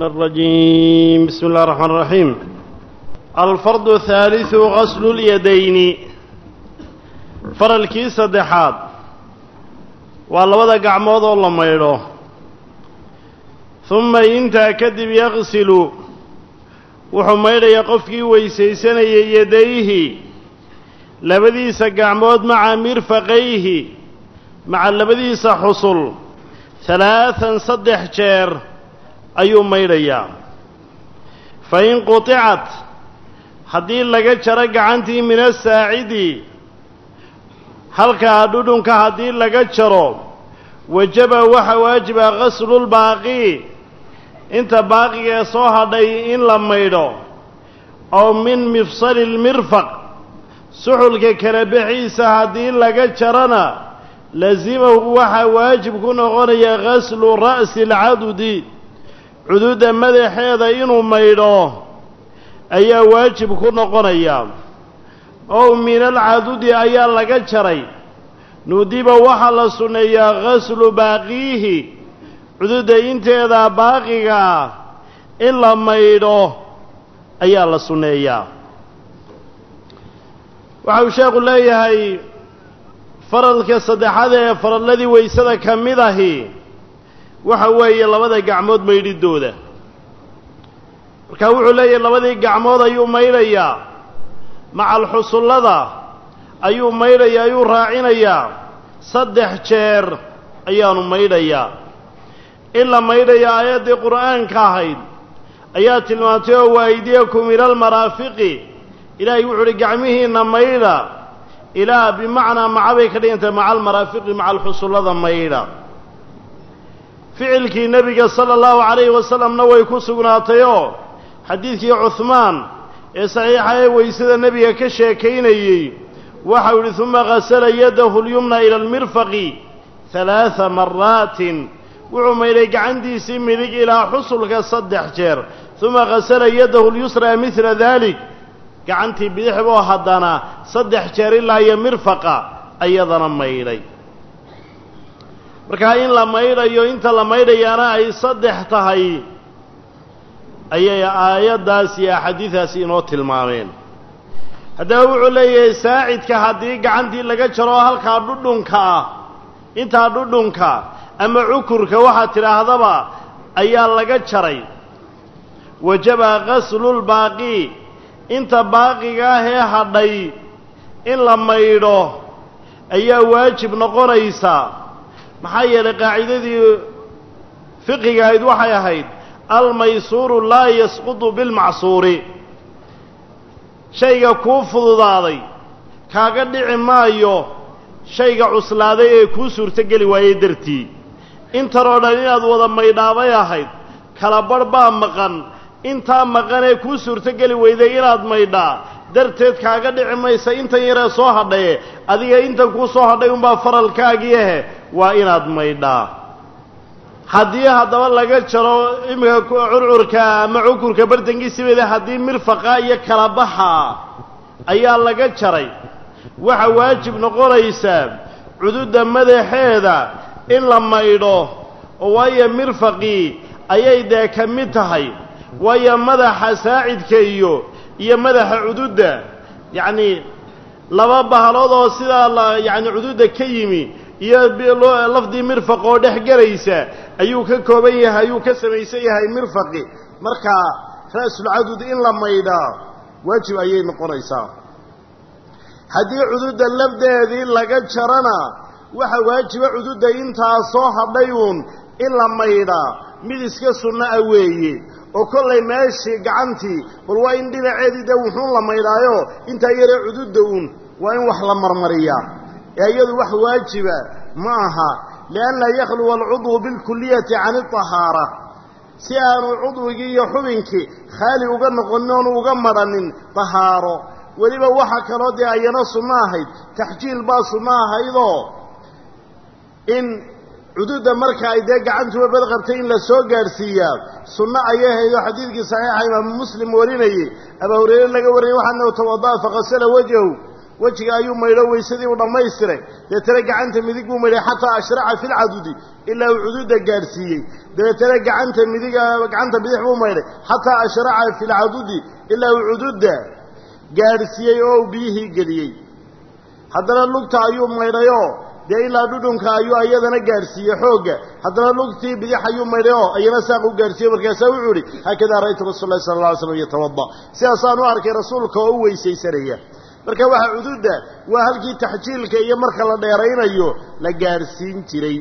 الشيطان الرجيم بسم الله الرحمن الرحيم الفرض الثالث غسل اليدين فرalkii saddexaad waa labada gacmood oo la maydho ثuma intaa kadib yaqsilu wuxuu maydhayaa qofkii weysaysanayay yadayhi labadiisa gacmood maca mirfaqayhi maca labadiisa xusul halaatan saddex jeer ayuu maydhayaa fa in quطicat haddii laga jaro gacantii min asaacidi halkaa dhudhunka haddii laga jaro wajaba waxa waajiba ghaslulbaaqi inta baaqiga ee soo hadhay in la maydho oo min mifsali lmirfaq suxulka kala bixiisa haddii laga jarana lasimahu waxaa waajib ku noqonaya ghaslu ra'si alcadudi cududa madaxeeda inuu maydho ayaa waajib ku noqonaya ow min alcadudi ayaa laga jaray nudiba waxaa la sunneeyaa ghaslu baaqiihi cududa inteeda baaqiga ah in la maydho ayaa la sunneeyaa waxa uu sheekhu leeyahay faralka saddexaad ee faralladii weysada ka mid ahi waxa weeye labada gacmood maydhidooda markaa wuxuu leeyahay labadii gacmood ayuu maydhayaa macal xusullada ayuu maydhayaa ayuu raacinayaa saddex jeer ayaanu maydhayaa in la maydhaya aayaddii qur'aanka ahayd ayaa tilmaantay oo waaydiyakum ila almaraafiqi ilaahay wuxu uhi gacmihiinna maydha ilaa bimacnaa maca bay ka dhigantahay maca almaraafiqi maca alxusullada maydha ficilkii nebiga sala allahu calayhi wasalamna way ku sugnaatayoo xadiidkii cuhmaan ee saxiixa ee weysada nebiga ka sheekaynayey waxau yidhi uma ghasala yadahu lyumna ila almirfaqi halaada maraatin wuxuu maydhay gacantiisii midig ilaa xusulka saddex jeer uma ghasala yadahu lyusraa midla dalik gacantii bidixboo haddana saddex jeer ilaa iyo mirfaqa ayadana maydhay markaa in la maydhayo inta la maydhayaana ay saddex tahay ayay aayaddaas iyo axaadiidaasi inoo tilmaameen haddaba wuxuu leeyahay saacidka haddii gacantii laga jaro halkaa dhudhunka ah intaa dhudhunka ama cukurka waxaad tidhaahdaba ayaa laga jaray wajaba ghaslulbaaqi inta baaqiga ah ee hadhay in la maydho ayaa waajib noqonaysa maxaa yeelay qaacidadii fiqiga ahayd waxay ahayd almaysuuru laa yasqutu bilmacsuuri shayga kuu fududaaday kaaga dhici maayo shayga cuslaaday ee kuu suurtogeli waayey dartii intan oo dhan inaad wada maydhaabay ahayd kala barh baa maqan intaa maqan ee kuu suurtogeli weyday inaad maydhaa darteed kaaga dhici maysa intan yaree soo hadhaye adiga intan kuu soo hadhay unbaa faralkaagii ahe waa inaad maydhaa haddii haddaba laga jaro iminka curcurka ama cukurka bartankiisibeeda haddii mirfaqa iyo kala baxa ayaa laga jaray waxa waajib noqonaysaa cududa madaxeeda in la maydho oo waayo mirfaqii ayay dee ka mid tahay waayo madaxa saacidka iyo iyo madaxa cududda yacni laba bahalood oo sidaa la yacni cududda ka yimi iyo lafdii mirfaq oo dhex gelaysa ayuu ka kooban yahay ayuu ka samaysan yahay mirfaqi markaa ra'sulcadud in la maydhaa waajib ayay noqonaysaa haddii cududda lafdeedii laga jarana waxa waajiba cududda intaa soo hadhay uun in la maydhaa mid iska sunno ah weeye oo kollay meeshii gacantii bal waa in dhinaceedii dee wuxuun la maydhaayo intaa yaree cududda uun waa in wax la marmariyaa ee iyadu wax waajiba ma aha lianna yakhluwa alcudwu bilkulliyati can iطahaara si aanu cudwigii iyo xubinkii khaali uga noqonin oonu uga madhanin tahaaro weliba waxa kaloo dee ayana sunno ahayd taxjiil baa sunno ahaydoo in cududda marka ay dee gacantuba bad qabtay in la soo gaadhsiiyaa sunno ayay ahayd oo xadiidkii saxiixa imaamu muslim warinayey abaa hureyre laga wariyey waxaa nahu tawada'a faqasala wajhahu wejiga ayuu maydho weysadii u dhammaystiray dabeetana gacanta midig buu maydhay xataa ashraca fi lcadudi ilaa uu cududa gaadhsiiyey dabeetana gacanta midiga gacanta bidix buu maydhay xataa ashraca fi lcadudi ilaa uu cududa gaadhsiiyey oo uu biyihii geliyey haddana lugta ayuu maydhayoo dee ilaa dhudhunka ayuu ayadana gaadhsiiyey xoogga haddana lugtii bidix ayuu maydhay oo ayana saaq u gaadhsiiyey markaasaa wuxuu ihi haakadaa ra'aytu rasul lahi sala alla alay slam yatawada sidaasaan u arkay rasuulka oo u weysaysanaya marka waxaa cududda waa halkii taxjiilka iyo marka la dheeraynayo la gaadhsiin jiray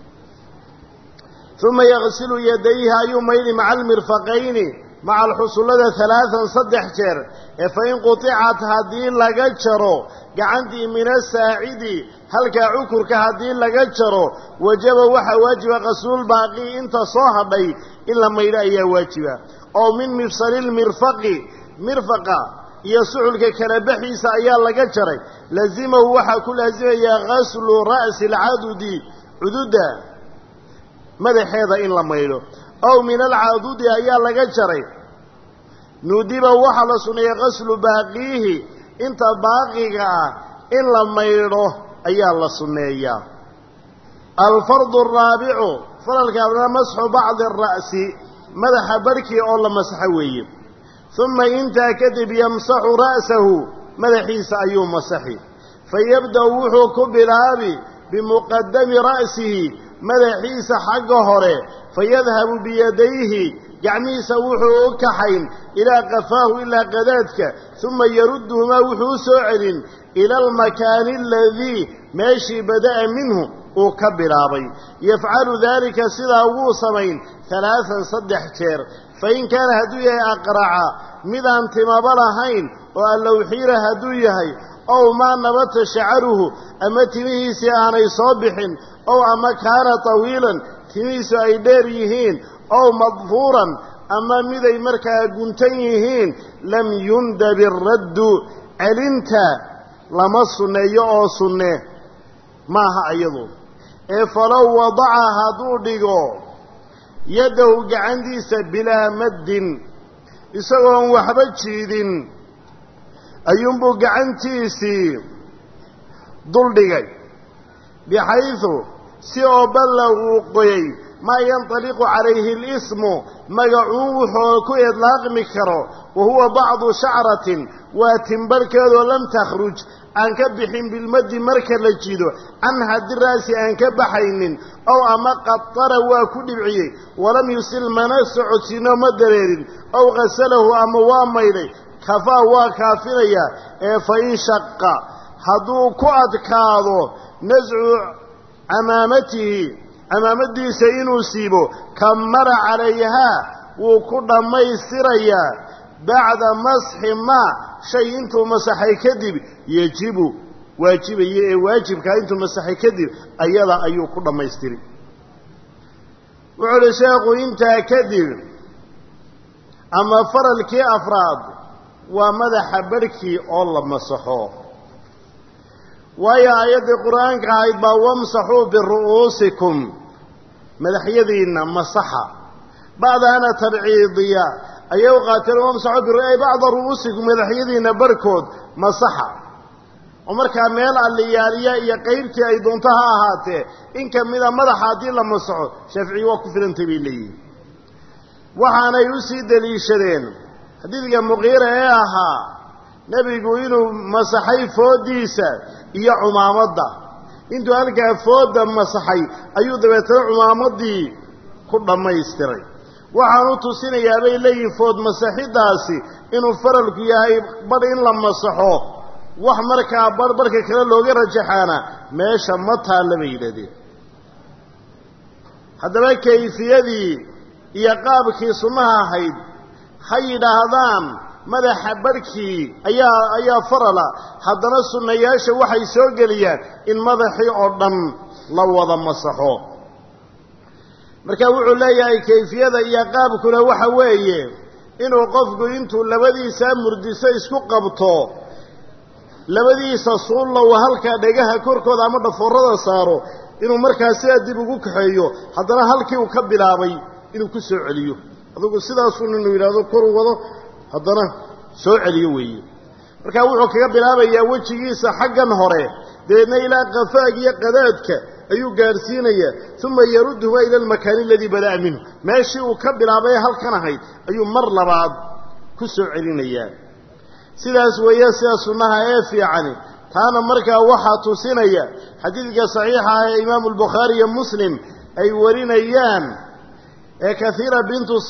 uma yaqsilu yadayhi ayuu maydhi maca almirfaqayni maca alxusullada halaatan saddex jeer ee fa in quطicat haddii laga jaro gacantii min asaacidi halkaa cukurka haddii laga jaro wajaba waxaa waajiba qasluulbaaqi inta soo hadhay in la maydho ayaa waajiba oo min mifsali lmirfaqi mirfaqa iyo suxulka kala baxiisa ayaa laga jaray lazimahu waxaa ku laasimayaa gaslu ra'si alcadudi cududda madaxeeda in la maydho ow min alcadudi ayaa laga jaray nudiba waxaa la sunneeyey gaslu baaqiihi inta baaqiga ah in la maydho ayaa la sunneeyaa alfardu araabicu faralka abna masxu bacdi ara'si madaxa barhkii oo la masaxo weeye uma intaa kadib yamsaxu ra'sahu madaxiisa ayuu masaxi fayabda'u wuxuu ku bilaabi bimuqadami ra'sihi madaxiisa xagga hore fayadhabu biyadayhi gacmihiisa wuxuu u kaxayn ilaa qafaahu ilaa qadaadka uma yarudduhumaa wuxuu u soo celin ila almakaani aladii meeshii bada'a minhu uu ka bilaabay yafcalu daalika sidaa wuu samayn halaatan saddex jeer fain kaana hadduu yahay aqraca midaan timaba lahayn oo allowxiira hadduu yahay ow maa nabata shacaruhu ama timihiisii aanay soo bixin ow ama kaana tawiilan timihiisu ay dheer yihiin ow madfuuran ama miday markaa guntan yihiin lam yundab iraddu celinta lama sunneeyo oo sunne maaha iyadu ee falow wadaca hadduu dhigo yaddahu gacantiisa bilaa maddin isagoon waxba jiidin ayuunbuu gacantiisii duldhigay bixaydu si oo ballaguu qoyay maa yantaliqu calayhi alismu magacuun wuxuu ku idlaaqmi karo wa huwa bacdu shacratin waa timbarhkeedoo lam takhruj aan ka bixin bilmaddi marka la jido can haddi ra'si aan ka baxaynin ow ama qatara waa ku dhibciyey walam yusil mana socodsiino ma dareerin ow qasalahu ama waa maydhay kafaa waa kaafinayaa ee fa in shaqa hadduu ku adkaado nascu camaamatihi camaamadiisa inuu siibo kamara calayhaa wuu ku dhammaystirayaa bacda masxi maa shay intuu masaxay kadib yejibu waajibaya ee waajibkaa intuu masaxay kadib ayada ayuu ku dhammaystiri wuxuu uhi sheekhu intaa kadib ama faralkii afraad waa madaxa barhkii oo la masaxo waayo aayaddii qur-aanka ahayd baa wamsaxuu biru'uusikum madaxyadiinna masaxa bacdahana tabciidiya ayay u qaateen wamsaxuu biru'ay bacda ru'uusikum madaxyadiinna barhkood masaxa oo markaa meel alliyaaliya iyo qaybtii ay doonto ha ahaatee in ka mida madaxa haddii la masaxo shaaficiyi waa ku filantay bay leeyihin waxaanay u sii deliishadeen xadiidka muqiira ee ahaa nebigu inuu masaxay fooddiisa iyo cumaamadda intuu halkaa foodda masaxay ayuu dabeetana cumaamaddii ku dhammaystiray waxaanu tusinayaa bay leeyihin food masaxiddaasi inuu faralku yahay badh in la masaxo wax markaa barh barhka kale looga rajaxaana meesha ma taalla bay yidhahdeen haddaba kayfiyadii iyo qaabkii sunnaha ahayd ha yidhaahdaan madaxa barhkii ayaa ayaa farala haddana sunnayaasha waxay soo geliyaan in madaxii oo dhan la wada masaxo marka wuxuu leeyahay kayfiyada iyo qaabkuna waxa weeye inuu qofku intuu labadiisaa murdiso isku qabto labadiisa suulla uu halkaa dhegaha korkooda ama dhafoorada saaro inuu markaa sidaa dib ugu kaxeeyo haddana halkii uu ka bilaabay inuu ku soo celiyo adugu sidaasun inuu yidhahdo koru wado haddana soo celiyo weeye markaa wuxuu kaga bilaabayaa wejigiisa xaggan hore dabeedna ilaa qafaag iyo qadaadka ayuu gaadhsiinayaa uma yarudduhuma ila almakaani aladii bada'a minhu meeshii uu ka bilaabay halkan ahayd ayuu mar labaad ku soo celinayaa sidaas weeye sida sunnaha ee fiicani taana markaa waxaa tusinaya xadiidka saxiixa ah ee imaamu albukhaari iyo muslim ay warinayaan ee kaiira bintus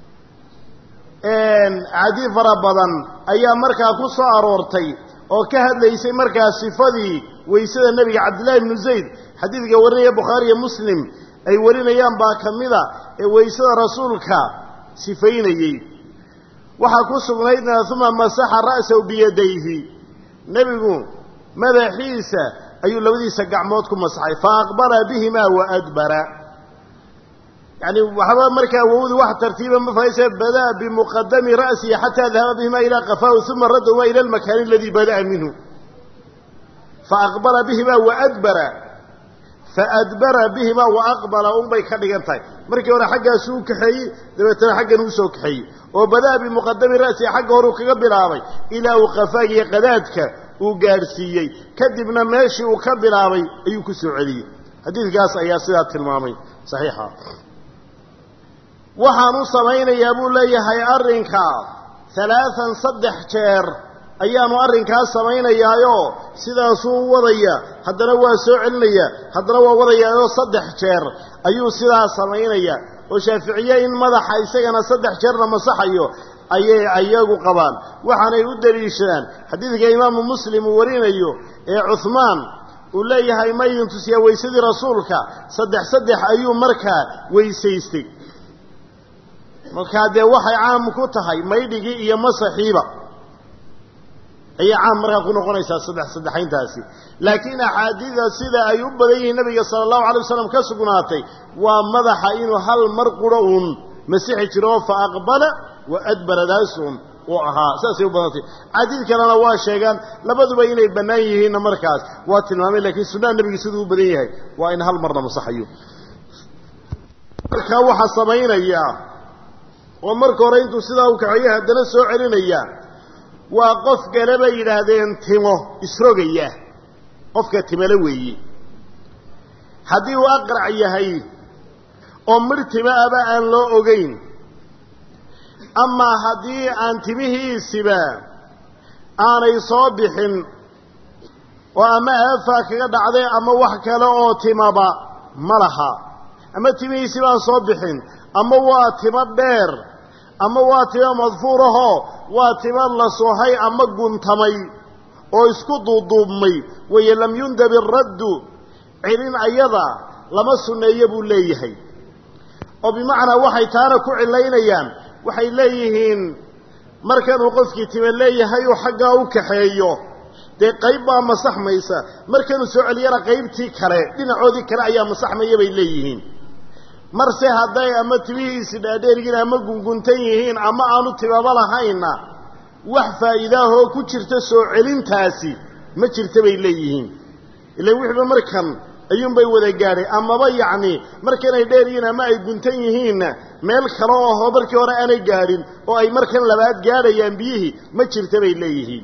cadi fara badan ayaa markaa ku soo aroortay oo ka hadlaysay markaa sifadii weysada nebiga cabdillahi ibnu zayd xadiidka warinaya bukhaari iyo muslim ay warinayaan baa ka mida ee weysada rasuulka sifaynayey waxaa ku sugnaydna uma masaxa ra'sahu biyadayhi nebigu madaxiisa ayuu labadiisa gacmood ku masaxay fa aqbala bihimaa wa adbara yani waxba markaa wowdu wax tartiiba ma fahaysa bada'a bimuqadami ra'sihi xataa dahaba bihimaa ilaa qafaahu uma raddahumaa ila almakaani aladii bada'a minhu faaqbala bihimaa waadbara faadbara bihimaa waaqbala unbay ka dhigan tahay markii hore xaggaasuu u kaxeeyey dabeetana xaggan uu soo kaxeeyey oo bada'a bimuqadami ra'sihi xagga horeu kaga bilaabay ilaa uu qafaagiyo qadaadka uu gaadhsiiyey kadibna meeshii uu ka bilaabay ayuu ku soo celiyey xadiidkaas ayaa sidaa tilmaamay saxiixa waxaan u samaynayaa buu leeyahay arrinkaa halaatan saddex jeer ayaanu arrinkaas samaynayaayoo sidaasuu u wadaya haddana waa soo celinaya haddana waa wadayaayoo saddex jeer ayuu sidaa samaynaya oo shaaficiye in madaxa isagana saddex jeerna masaxayo ayay ayagu qabaan waxaanay u deliishadaan xadiidka imaamu muslim uu warinayo ee cuhmaan uu leeyahay ma idin tusiyaa weysadii rasuulka saddex saddex ayuu markaa weysaystay markaa dee waxay caam ku tahay maydhigii iyo masaxiiba ayay caam markaa ku noqonaysaa saddex saddexayntaasi laakiin axaadiida sida ay u badan yihiin nabiga sala allahu alay wasalam ka sugnaatay waa madaxa inuu hal mar quro uun masixi jiro fa aqbala wa adbara daasuun uu ahaa saasay u badantay xadiid kalena waa sheegaan labaduba inay bannaan yihiinna markaas waa tilmaamay laakiin sunnaha nebiga siduu u badan yahay waa in hal marna masaxayo markaa waxaa samaynayaa oo marka hore intuu sidaa u kaxeeyo haddana soo celinaya waa qof kale bay yidhaahdeen timo isrogaya qofka timale weeye haddii uu aqrac yahay oo midh tima aba aan loo ogeyn amaa haddii aan timihiisiba aanay soo bixin oo ama aafaa kaga dhacday ama wax kale oo timaba ma laha ama timihiisiba aan soo bixin ama waa timo dheer ama waa timo madfuurahoo waa timo la soohay ama guntamay oo isku duuduubmay wayo lam yundab iraddu celin ayada lama sunneeyo buu leeyahay oo bimacnaa waxay taana ku cilaynayaan waxay leeyihiin markanuu qofkii time leeyahay uu xaggaa u kaxeeyo dee qayb baa masaxmaysa markanuu soo celiyana qaybtii kale dhinacoodii kale ayaa masaxmaya bay leeyihiin marse hadday ama timihiisi dhaadheeryihiin ama gunguntan yihiin ama aanu timaba lahaynna wax faa'iidaahoo ku jirta soo celintaasi ma jirta bay leeyihiin ilan wixiiba markan ayuunbay wada gaadhay amaba yacni markanay dheer yihiin ama ay guntan yihiinna meel kale oo hoo markii hore aanay gaadhin oo ay markan labaad gaadhayaan biyihii ma jirta bay leeyihiin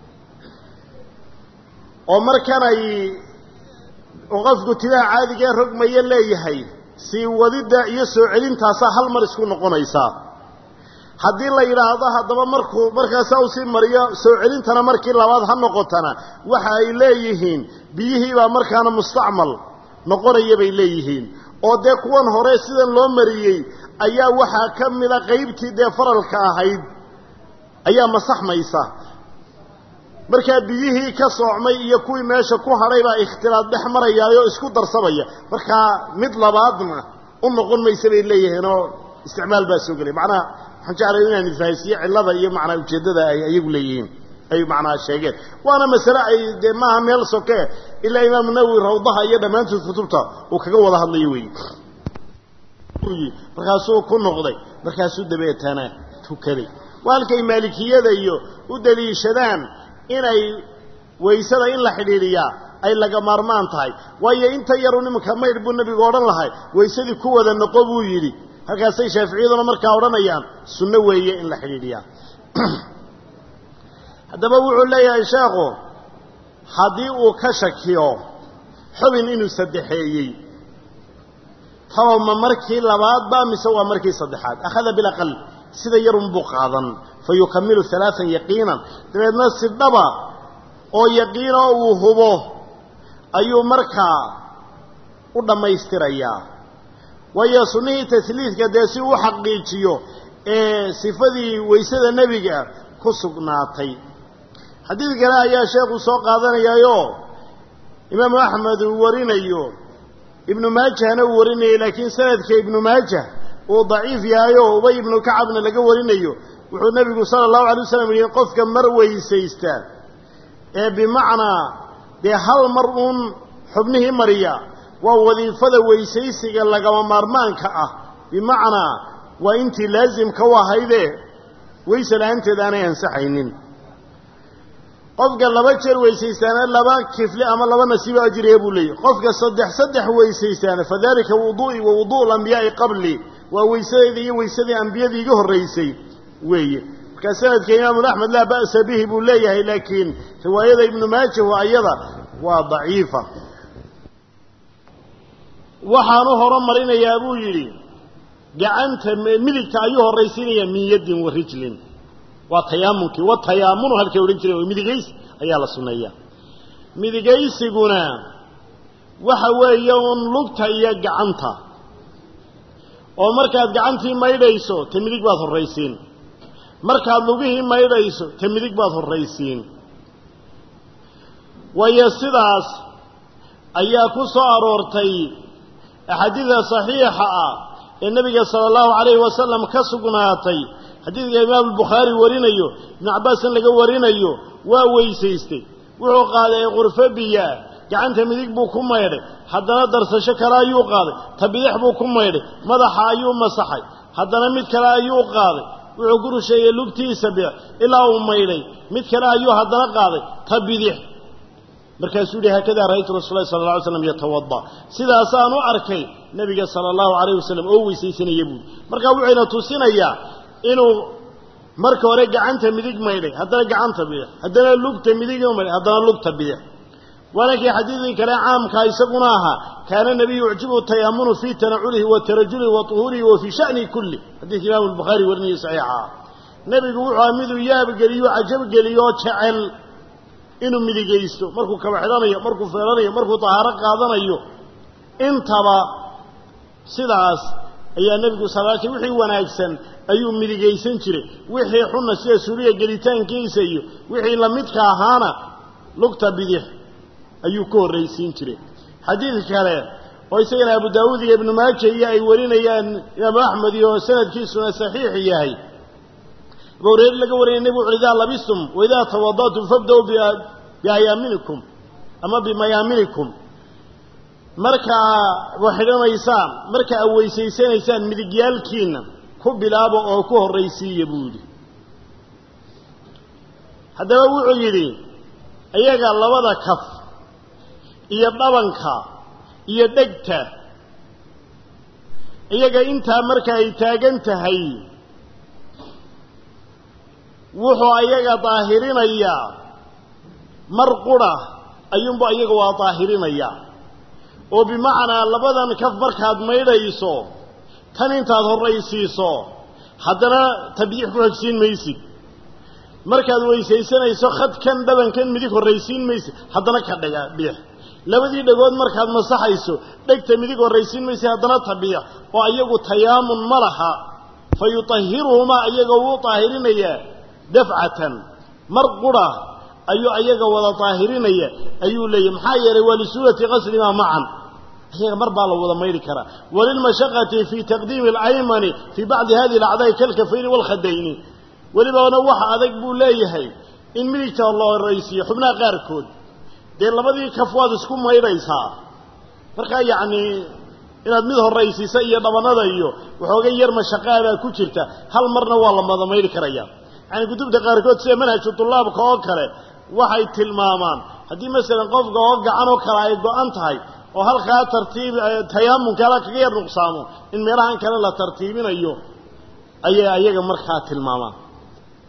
oo markan ay qofku timaha caadigee rogmaya leeyahay sii wadidda iyo soo celintaasaa hal mar isku noqonaysaa haddii la yidhaahdo haddaba markuu markaasaa uu sii mariyo soo celintana markii labaad ha noqotana waxa ay leeyihiin biyihiibaa markaana mustacmal noqonaya bay leeyihiin oo dee kuwan hore sidan loo mariyey ayaa waxaa ka mida qaybtii dee faralka ahayd ayaa masaxmaysa markaa biyihii ka soocmay iyo kuwii meesha ku hadhay baa ikhtilaad dhex marayaayoo isku darsamaya markaa mid labaadna u noqon maysa bay leeyihiinoo isticmaal baa soo gelay macnaha waxaan jeclay inaan ifahaysiiyo cillada iyo macnaa ujeeddada ay ayagu leeyihiin ay macnaha sheegeen waana masale ay dee maaha meel soke ilaa imaamu nawowi rawdaha iyo dhammaantood kutubta uu kaga wada hadlayo weeye markaasuu ku noqday markaasuu dabeetana tukaday waa halkay maalikiyada iyo u daliishadaan inay waysada in la xidhiidhiyaa ay laga maarmaan tahay waayo inta yaru nimanka maydh buu nebigu odhan lahay waysadii ku wada noqo buu yidhi halkaasay shaaficiyaduna markaa odhanayaan sunno weeye in la xidhiidhiyaa haddaba wuxuu leeyahay sheekhu haddii uu ka shakiyo xubin inuu saddexeeyey taba ma markii labaadba mise waa markii saddexaad akhada bilaqal sida yarun buu qaadan fa yukamilu halaaan yaqiinan dabeedna si dhaba oo yaqiino uu hubo ayuu markaa u dhammaystirayaa waayo sunnihii tasliidka dee si uu xaqiijiyo ee sifadii weysada nebiga ku sugnaatay xadiid kale ayaa sheekhu soo qaadanayaayo imaamu axmed uu warinayo ibnu maajahna uu warinayay laakiin sanadka ibnu maajah uu daciif yahayo ubay ibnu kacabna laga warinayo wuxuu nebigu sala allahu alay wasalam yihi qofka mar weysaysta ee bimacnaa dee hal mar uun xubnihii mariya waa wadiifada weysaysiga lagama maarmaanka ah bimacnaa waa intii laasimka u ahaydee weyse la-aanteed aanay ansaxaynin qofka laba jeer weysaystaana laba kifle ama laba nasiibo ajriya buu leeyahy qofka saddex saddex weysaystaana fadalika wuduu'i wa wudu'u alambiyaai qabli waa weysadeedii iyo weysadii ambiyadii iga horraysay weeye markaa sanadka imaamu axmed laa ba'sa bihi buu leeyahay laakiin riwaayada ibnu maajahu ayada waa daciifa waxaanu horumarinayaa buu yidhi gacanta midigta ayuu horraysiinayaa min yaddin wa rijlin waa tayaamunkii wa tayaamunu halkay odhan jireen midigaysi ayaa la sunneeyaa midigaysiguna waxa weeye uun lugta iyo gacanta oo markaad gacantii maydhayso ta midig baad horraysiin markaad lugihii maydhayso ta midig baad horraysiin waayo sidaas ayaa ku soo aroortay axaadiida saxiixa ah ee nebiga sala allahu calayhi wasalam ka sugnaatay xadiidka imaamu bukhaari warinayo ibnu cabbaasna laga warinayo waa weysaystay wuxuu qaaday qurfo biyaa gacanta midig buu ku maydhay haddana darsasho kale ayuu qaaday ta bidix buu ku maydhay madaxa ayuu masaxay haddana mid kale ayuu qaaday wuxuu ku rusheeyey lugtiisa bidix ilaa uu maydhay mid kale ayuu haddana qaaday ta bidix markaasuu yihi haakadaa ra'aytu rasul lahi sala alla alay slam yatawada sidaasaan u arkay nebiga sala allahu calayh wasalam oo weysaysanaya buuri markaa wuxuyna tusinayaa inuu marka hore gacanta midig maydhay haddana gacanta bidix haddana lugta midig maydhay haddana lugta bidix waana kii xadiidkii kale caamkaa isaguna ahaa kaana nabiyu yucjibu tayaamunu fii tanaculihi wa tarajulihi wa tuhurihi wa fii sha'nihi kulli xadiidka imaamu albukhaari warinaya saxiixa ah nebigu wuxuu aha miduu yaabgeliyo cajabgeliyo oo jecel inuu midigaysto markuu kaba xidhanayo markuu feelanayo markuu tahaaro qaadanayo intaba sidaas ayaa nebigu salaaki wixii wanaagsan ayuu midigaysan jiray wixii xunna sida suuriya gelitaankiisa iyo wixii lamidka ahaana lugta bidix ayuu ka horraysiin jiray xadiid kale oo isagana abu daawuud iyo ibnu maaja iyo ay warinayaan imaamu axmed iyo sanadkiisuna saxiix yahay abu hureyre laga warinaya nebigu wuxu idaa labistum waidaa tawada'tum fabda-u biayaaminikum ama bimayaaminikum markaa waxidhanaysaan marka aad weysaysanaysaan midigyaalkiina ku bilaabo oo ku horraysiiya buu yidhi haddaba wuxuu yidhi iyaga labada kaf iyo dhabanka iyo dhegta iyaga intaa marka ay taagan tahay wuxuu ayaga daahirinayaa mar qura ayuunbu ayaga waa daahirinayaa oo bimacnaa labadan kaf markaad maydhayso tan intaad horraysiiso haddana tabdiix ku xogsiin maysid markaad weysaysanayso khadkan dhabankan midig horraysiin maysid haddana ka dhega biix labadii dhegood markaad masaxayso dhegta midig horraysiin maysid haddana tabiix oo ayagu tayaamun ma laha fa yutahiruhumaa iyaga wuu daahirinayaa dafcatan mar qura ayuu ayaga wada daahirinaya ayuu leeyahy maxaa yeelay waa lisuulati qaslimaa macan ayaga mar baa la wada mayri karaa walilmashaqati fii taqdiimi alaymani fii bacdi hadihi alacdaai kalkafayni waalkhadayni welibana waxa adag buu leeyahay in midigta la horraysiiyo xubnaha qaarkood dee labadii kaf waad isku maydhaysaa markaa yacnii inaad mid horraysiisa iyo dhabanada iyo waxooga yar mashaqaabaa ku jirta hal marna waa la wada mayri karaya yani kutubta qaarkood sida manhaju tulaabka oo kale waxay tilmaamaan haddii masalan qofka oo gacan oo kale ay go-an tahay oo halkaa tartiib tayaamunka ala kaga yar nuqsaamo in meelahan kale la tartiibinayo ayay ayaga markaa tilmaamaan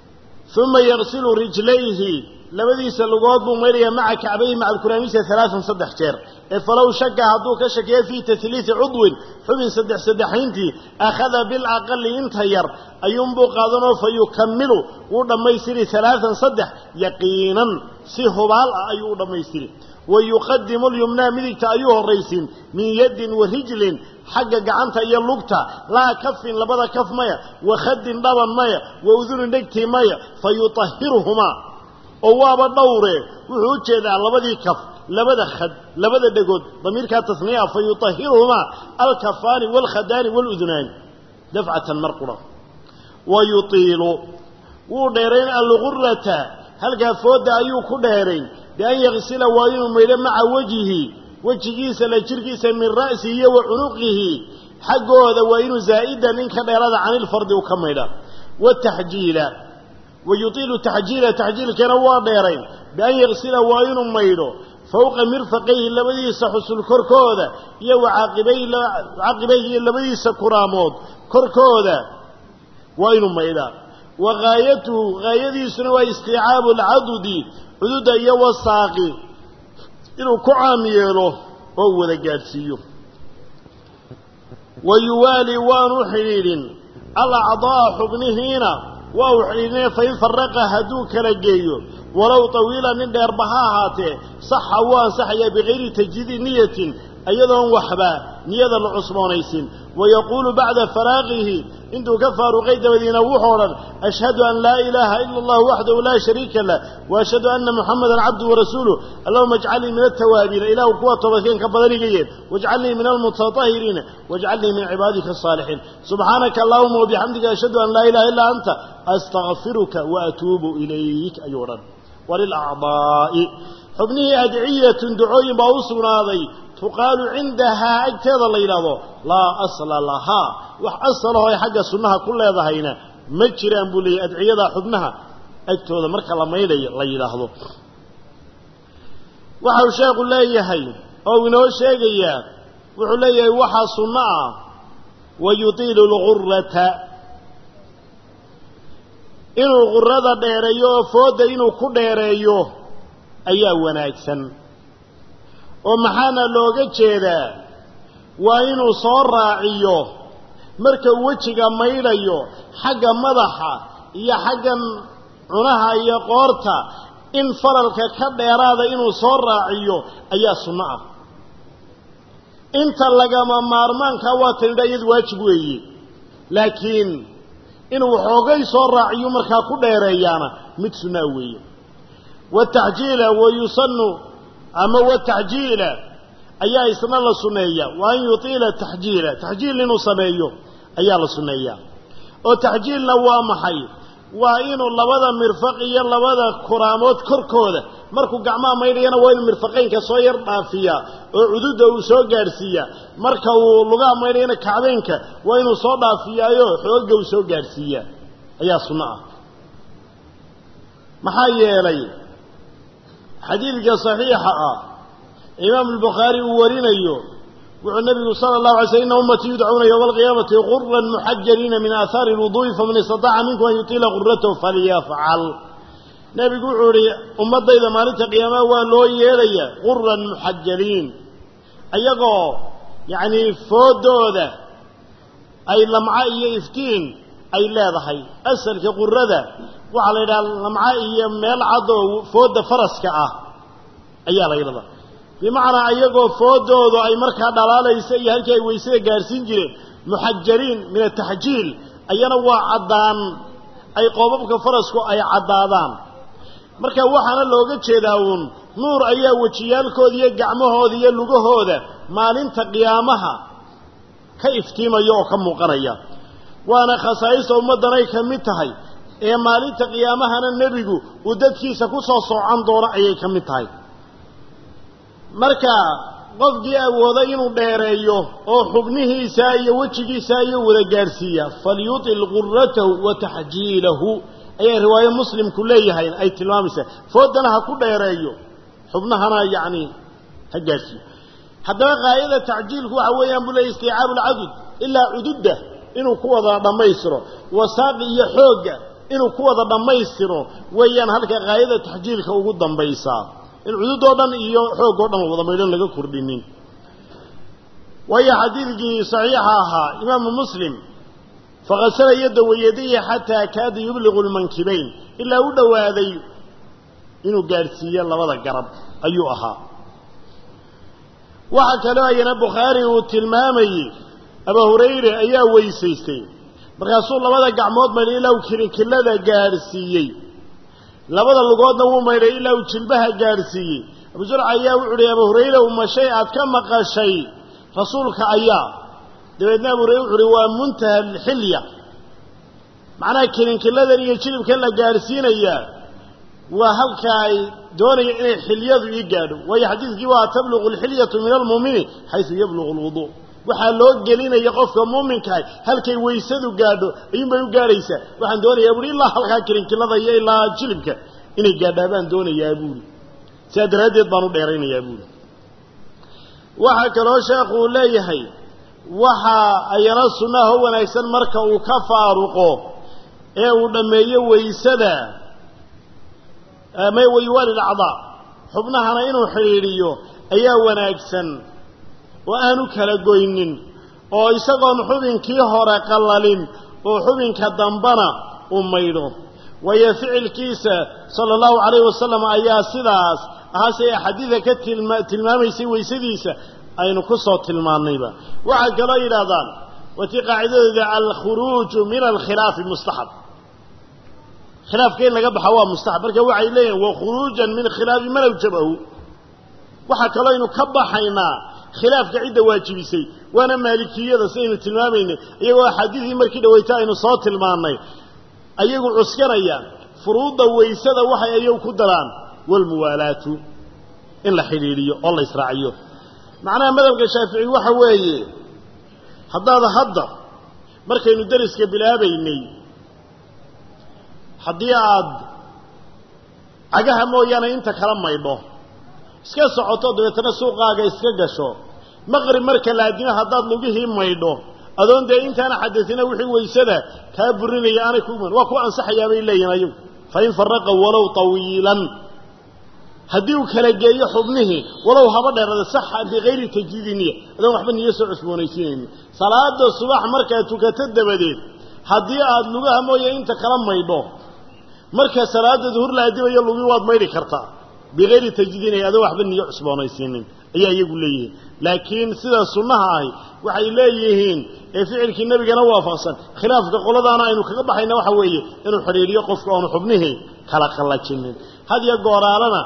uma yaqsilu rijlayhi labadiisa lugood buu maydhayaa maca kacbayhi maca alkuraamisa alaaan saddex jeer ee falow shaka hadduu ka shakeeyo fii tahliisi cudwin xubin saddex saddexayntii akhada bilaqali inta yar ayuunbuu qaadanoo fa yukamilu wuu dhammaystiri alaaan saddex yaqiinan si hubaal ah ayuu u dhammaystiri wa yuqadimu lyumnaa midigta ayuu horraysiin min yaddin wa rijlin xagga gacanta iyo lugta laa kafin labada kaf maya wa khadin dhaban maya wa udunin dhegtii maya fa yutahiruhumaa oo waaba dhowre wuxuu u jeedaa labadii kaf labada khad labada dhegood damiirkaa tasniya fa yutahiruhumaa alkafaani waalkhadaani waaludunaani dafcatan mar qura wa yutiilu wuu dheerayn algurata halkaa foodda ayuu ku dheerayn bian yaksila waa inuu maydho maca wejhi wejigiisa la jirkiisa min ra'sihi iyo wa cunuqihi xaggooda waa inuu zaa'idan in ka dheerada canilfardi u ka maydha wataxjiila wa yutiilu taxjiila taxjiilkana waa dheerayn bian yaksila waa inuu maydho fowqa mirfaqayhi labadiisa xusul korkooda iyo wacaqibayhi iyo labadiisa kuraamood korkooda waa inuu maydhaa wa gaayatuhu gaayadiisuna waa istiicaabu alcadudi cududa iyo wasaaqi inuu ku caam yeelo oo wada gaadhsiiyo wa yuwaali waanu xidhiidhin alacdaa'a xubnihiina waa u xidhiidhine fain faraqa hadduu kala geeyo walow tawiila nin dheerba ha ahaatee saxa wuu ansaxayaa bikayri tajdiidi niyatin iyadoon waxba niyada la cusboonaysin wayaquulu bacda faraaqihi intuu ka faaruqay dabadiina wuxuu odhan ashhadu an laa ilaaha ila allah waxdahu laa shariika lah waashhadu ana muxamadan cabduhu warasuuluh allahuma ajcalnii min altawaabiina ilaahu kuwa toobadkeen ka badan iga yeel wajcalnii min almutatahiriina wajcalnii min cibaadika asaalixiin subxaanaka allahuma wabixamdika ashhadu an laa ilaha illaa anta astakfiruka waatuubu ilayk ayuu odhan walilacdaa'i xubnihii adciyatun ducooyin baa u sugnaaday tuqaalu cindahaa agteeda la yidhaahdo laa asla lahaa wax asalahoo ay xagga sunnaha ku leedahayna ma jiraan buu leeyahy adciyadaa xubnaha agtooda marka la maydhayo la yidhaahdo waxau sheekhu leeyahay oo inoo sheegayaa wuxuu leeyahay waxaa sunno ah wa yutiilu lgurata inuu gurada dheereeyo oo foodda inuu ku dheereeyo ayaa wanaagsan oo maxaana looga jeedaa waa inuu soo raaciyo marka uu wejiga maydhayo xagga madaxa iyo xaggan cunaha iyo qoorta in falalka ka dheeraada inuu soo raaciyo ayaa sunno ah inta lagama maarmaankaa waa tanidha iyadu waajib weeye laakiin inuu xoogay soo raaciyo markaa ku dheereeyaana mid sunnaa weeye wataxjiila wa yusanu ama wataxjiila ayaa isna la sunneeya wa an yutiila taxjiila taxjiil inuu sameeyo ayaa la sunneeyaa oo taxjiilna waa maxay waa inuu labada mirfaq iyo labada kuraamood korkooda markuu gacmaha maydhayana waa inuu mirfaqaynka soo yar dhaafiyaa oo cududda uu soo gaadhsiiyaa marka uu lugaha maydhayana kacbaynka waa inuu soo dhaafiyaayo xoogga uu soo gaadhsiiyaa ayaa sunno ah maxaa yeelay xadiidka saxiixa ah imaamu albukhaari uu warinayo wuxuu nabigu sala allahu alay sl ina ummatii yudcuuna yowma alqiyaamati guran muxajaliina min aahaari lwuduu'i faman istataca minkum an yutiila guratahu falyafcal nebigu wuxuu ihi ummaddayda maalinta qiyaamaha waa loo yeedhaya guran muxajaliin ayagoo yacnii foodooda ay lamca iyo iftiin ay leedahay asalka qurada waxaa la yidhaha lamca iyo meel cad oo foodda faraska ah ayaa la yidhahdaa bimacnaa iyagoo foodoodu ay markaa dhalaalaysa iyo halkii ay weysada gaadhsiin jireen muxajaliin min ataxjiil ayana waa caddaan ay qoobabka farasku ay caddaadaan marka waxaana looga jeedaa uun nuur ayaa wejiyaalkooda iyo gacmahooda iyo lugahooda maalinta qiyaamaha ka iftiimaya oo ka muuqanaya waana khasaa'ista ummaddan ay ka mid tahay ee maalinta qiyaamahana nebigu uu dadkiisa ku soo soocan doono ayay ka mid tahay marka qofkii awooda inuu dheereeyo oo xubnihiisa iyo wejigiisa ayuu wada gaadhsiiyaa falyutil guratahu wa taxjiilahu ayay riwaayo muslimku leeyahay ay tilmaamaysaa foodana ha ku dheereeyo xubnahana yacni ha gaadhsiiyo haddaba qaayada tacjiilku waxa weeyaan buu leeyay istiicaabu alcadud ilaa cududda inuu ku wada dhammaystiro wasaaqi iyo xoogga inuu ku wada dhammaystiro weeyaan halka qaayada taxjiilka ugu dambaysaa in cududoo dhan iyo xoog oo dhan wada maydhan laga kordhinin waayo xadiidkii saxiixa ahaa imaamu muslim faqasala yadda wayadihi xataa kaada yubliqu lmankibayn ilaa u dhowaaday inuu gaadhsiiyo labada garab ayuu ahaa waxaa kaloo ayana bukhaari uu tilmaamayey abaa hurayre ayaa weysaystay markaasuu labada gacmood maydhay ilaa uu kirikilada gaadhsiiyey labada lugoodna wuu maydhay ilaa uu jilbaha gaadhsiiyey abu zurca ayaa wuxu uhi abaa hurayre uma shay aad ka maqashay rasuulka ayaa dabeedna abu hurayre wuxu uhi waa muntaha alxilya macnaha kirinkiladan iyo jilibkan la gaadhsiinayaa waa halka ay doonaya inay xilyadu ii gaadho waayo xadiidkii waa tabluqu alxilyatu min almuumini xaysu yabluqu lwuduu waxaa loo gelinaya qofka muuminkaah halkay waysadu gaadho ayuunbay u gaadhaysaa waxaan doonayaa buuhi ilaa halkaa kirinkilada iyo ilaa jilibka inay gaadhaa baan doonayaa buuhi sidaa daraaddeed baan u dheeraynayaa buuhi waxaa kaloo sheekhu uu leeyahay waxaa ayana sunnaha u wanaagsan marka uu ka faaruqo ee uu dhammeeyo waysada may wayuwaali lacdaa xubnahana inuu xidhiidhiyo ayaa wanaagsan oo aanu kala goynin oo isagoon xubinkii hore qallalin oo xubinka dambana u maydho waayo ficilkiisa sala allahu calayhi wasalam ayaa sidaas ahaase axaadiida ka tilma tilmaamaysay waysadiisa aynu ku soo tilmaannayba waxaa kaloo yidhaahdaan watii qaacidadooda alkhuruuju min alkhilaafi mustaxab khilaafka in laga baxa waa mustaxab marka waxay leeyihin wa khuruujan min khilaafi man awjabahu waxaa kaloo aynu ka baxaynaa khilaafka cidda waajibisay waana maalikiyada sidaynu tilmaamaynay iyagoo axaadiidii markii dhaweyta aynu soo tilmaannay ayagu cuskanayaan furuudda waysada waxay ayagu ku daraan walmuwaalaatu in la xidhiidhiyo oo la israaciyo macnaha madhabka shaafici waxa weeye haddaad hadda markaynu dariska bilaabaynay haddii aad cagaha mooyaane inta kala maydho iska socoto dabeetana suuqaaga iska gasho maqrib marka laadimo haddaad lugihii maydho adoon dee intaana xadasina wixii waysada kaa burinaya aanay ku iman waa ku ansaxayaa bay leeyihin ayagu fa in faraqa walow tawiilan haddii uu kala geeyo xubnihii walow haba dheerada saxa bikayri tajdiidi niya adoon waxba niyo soo cusboonaysiinayni salaada subax markaad tukato dabadeed haddii aad lugaha mooye inta kala maydho marka salaada duhur la adibayo lugi waad maydhi kartaa bikayri tajdiidin adoon waxba niyo cusboonaysiinin ayaa iyagu leeyihiin laakiin sida sunnaha ahi waxay leeyihiin ee ficilkii nebigana waafaqsan khilaafka qoladaana aynu kaga baxayna waxa weeye inuu xidhiidhiyo qofka oonu xubnihii kala qallajinin had iyo gooraalana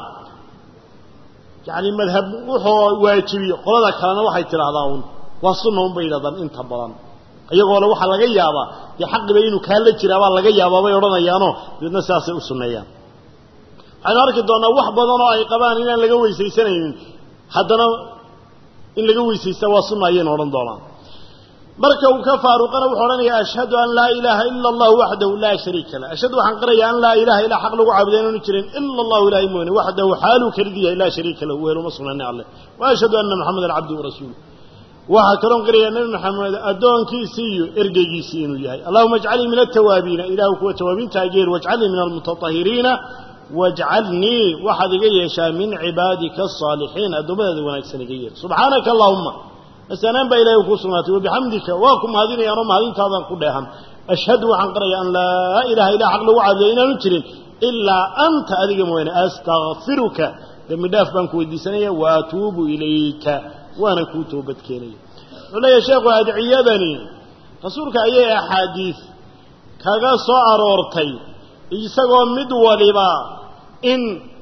yacni madhab wuxuu waajibiyo qolada kalena waxay tidhaahdaa un waa sunna un bay yidhahdaan inta badan iyagoo le waxaa laga yaabaa dee xaqiba inuu kaala jiraabaa laga yaabaa bay odhanayaanoo dabeedna sidaasay u sunneeyaan waxaynu arki doonnaa wax badan oo ay qabaan inaan laga weysaysanaynin haddana in laga weysaysta waa sunna ayaynu odhan doonaa marka uu ka faaruqana wuxuu odhanayaa ashhadu an laa ilaaha ila allahu waxdahu laa shariika lah ashhadu waxaan qirayaa an laa ilaha ilaa xaq lagu caabuda inaanu jirin ila allahu ilahay mooyane waxdahu xaaluu kelidiyahay laa shariika lahu weeluma sugnani alleh wa ashhadu anna maxamedan cabduhu rasuuluh waxaa kaloon qirayaa nebi maxamed addoonkiisii iyo ergeygiisii inuu yahay allahuma ajcalnii min altawaabiina ilaahu kuwa tawaabiinta ageer wajcalnii min almutatahiriina wajcalnii waxaad iga yeeshaa min cibaadika asaalixiin addoommadaada wanaagsan iga yeer subxaanaka allahuma asanaan baa ilahay kuu sugnaatay wabixamdika waa ku mahadinayaanoo mahadintaadaan ku dheehan ashhadu waxaan qirayaa an laa ilaha ilaa xaq lagu caabuda inaanu jirin ilaa anta adiga mooyaane astakfiruka dembi dhaaf baan ku weydiisanaya wa atuubu ilayka waana kuu toobadkeenaya wuxuu leeyahay sheekhu adciyadani rasuulka ayay axaadiis kaga soo aroortay isagoo mid waliba in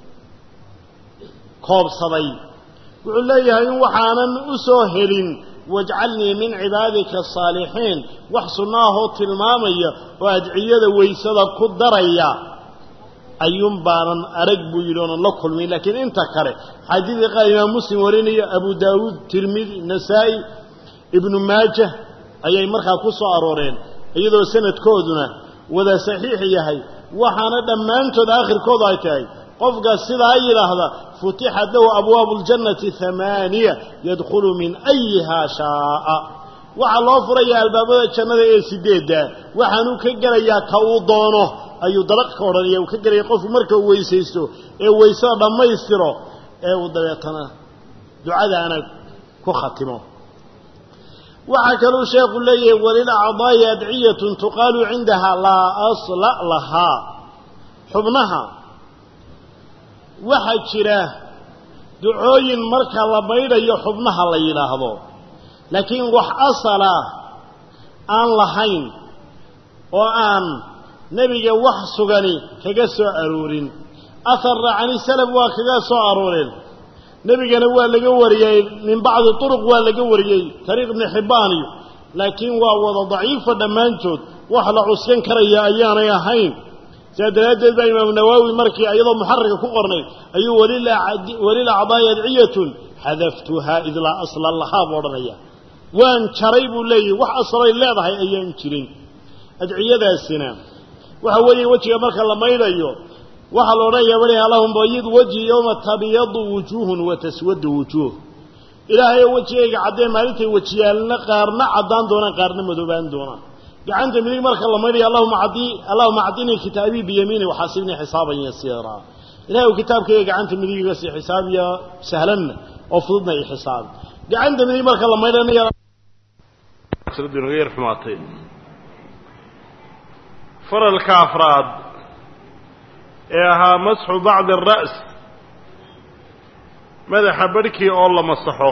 koobsaday wuxuu leeyahay in waxaanan u soo helin wajcalnii min cibaadika asaalixiin wax sunno ahoo tilmaamaya oo adciyada waysada ku daraya ayuun baanan arag buu yidhi oonan la kulmin laakiin inta kale xadiidka qaar imaam muslim warinaya abu daawuud tirmidi nasaa'i ibnu maajah ayay markaa ku soo arooreen iyadoo sanadkooduna wada saxiix yahay waxaana dhammaantood aakhirkoodu ay tahay qofka sidaa yidhaahda futixat lahu abwaabu ljannati hamaaniya yadkhulu min ayihaa shaa'a waxaa loo furayaa albaabada jannada ee sideedda waxaanuu ka gelayaa ka uu doono ayuu dalaq ka odhanaya uu ka gelaya qofku marka uu weysaysto ee weysada dhammaystiro ee uu dabeetana ducadaana ku khatimo waxaa kaluu sheekhu leeyahay walilacdaa'i adciyatun tuqaalu cindaha laa asla lahaa xubnaha waxaa jira ducooyin marka la maydhayo xubnaha la yidhaahdo laakiin wax asala aan lahayn oo aan nebiga wax sugani kaga soo aroorin aharna cani salaf waa kaga soo arooreen nebigana waa laga wariyey min bacdi turuq waa laga wariyey tariiq ibni xibbaaniyo laakiin waa wada daciifa dhammaantood wax la cuskan karaya ayaanay ahayn sidaa daraaddeed baa imaamu nawaawi markii iyadoo muxararka ku qornay ayuu walilacdaa'i adciyatun xadaftuhaa id laa asla lahaa buu odhanaya waan jaray buu leeyahy wax asalay leedahay ayaan jirin adciyadaasina waxa weeye wejiga marka la maydhayo waxaa la odhanayaa weli allahum bayid wejhi yowma tabyadu wujuuhun wa taswadu wujuuh ilaahayo wejigayga caddee maalintay wejiyaalna qaarna caddaan doonaan qaarna madoobaan doonaan gacanta midig marka la maydhayo allahuma cadii allahuma cadinii kitaabii biyamiini waxaasibnii xisaaban yasiiraa ilahay u kitaabkayga gacanta midigiga si xisaabiya sahlanna oo fududna i xisaabi gacanta midig marka la maydhanaya xumaatay faralka afraad ee ahaa masxu bacdi ara's madaxa barhkii oo la masaxo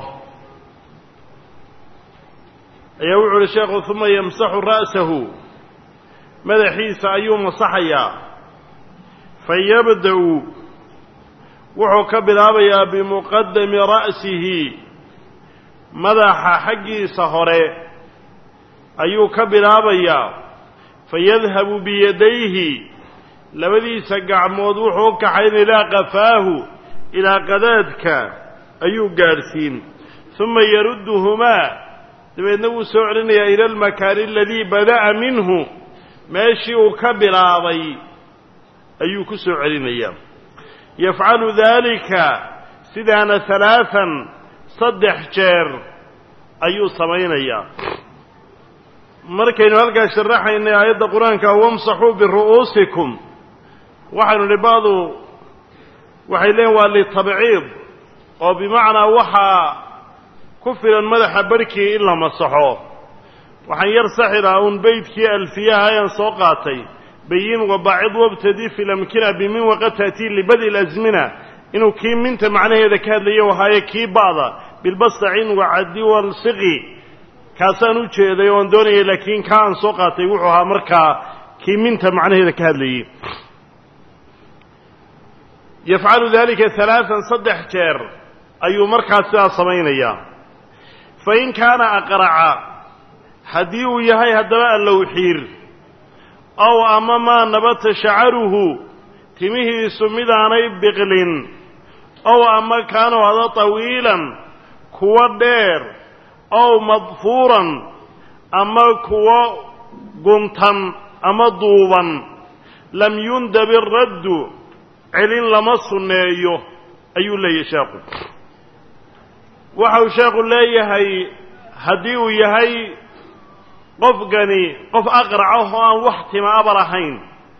ayaa wuxu uhi sheekhu uma yamsaxu ra'sahu madaxiisa ayuu masaxayaa fayabda-u wuxuu ka bilaabayaa bimuqadami ra'sihi madaxa xaggiisa hore ayuu ka bilaabayaa fayadhabu biyadayhi labadiisa gacmood wuxuu u kaxayn ilaa qafaahu ilaa qadaadka ayuu gaadhsiin uma yarudduhumaa dabeedna wuu soo celinayaa ila almakaani aladii bada'a minhu meeshii uu ka bilaabay ayuu ku soo celinayaa yafcalu daalika sidaana halaatan saddex jeer ayuu samaynayaa markaynu halkaas sharaxaynay aayadda qur-aanka wamsaxuu biru'uusikum waxaynu nidhi ba'du waxay leeyiin waa litabciid oo bimacnaa waxaa ku filan madaxa barhkii in la masaxo waxaan yar saxiraa uun beydkii alfiyaha ayaan soo qaatay bayin wabacid wabtadi fi lamkina bimin waqad ta'tii libadi lasmina inuu kii minta macnaheeda ka hadlaya wahaaye kii ba'da bilbastacin wacadi walsiqi kaasaan u jeeday oon doonayay laakiin kaa aan soo qaatay wuxuu ahaa markaa kii minta macnaheeda ka hadlayey yafcalu dalika halaatan saddex jeer ayuu markaas sidaa samaynayaa fa in kaana aqraca haddii uu yahay haddaba allowxiir ow ama maa nabata shacaruhu timihiisu midaanay biqlin ow ama kaanuu hada tawiilan kuwa dheer ow madfuuran ama kuwo guntan ama duuban lam yundab iraddu celin lama sunneeyo ayuu leeyahay sheekhu waxau sheekhu leeyahay haddii uu yahay qofkani qof aqraca oo aan wax tima aba lahayn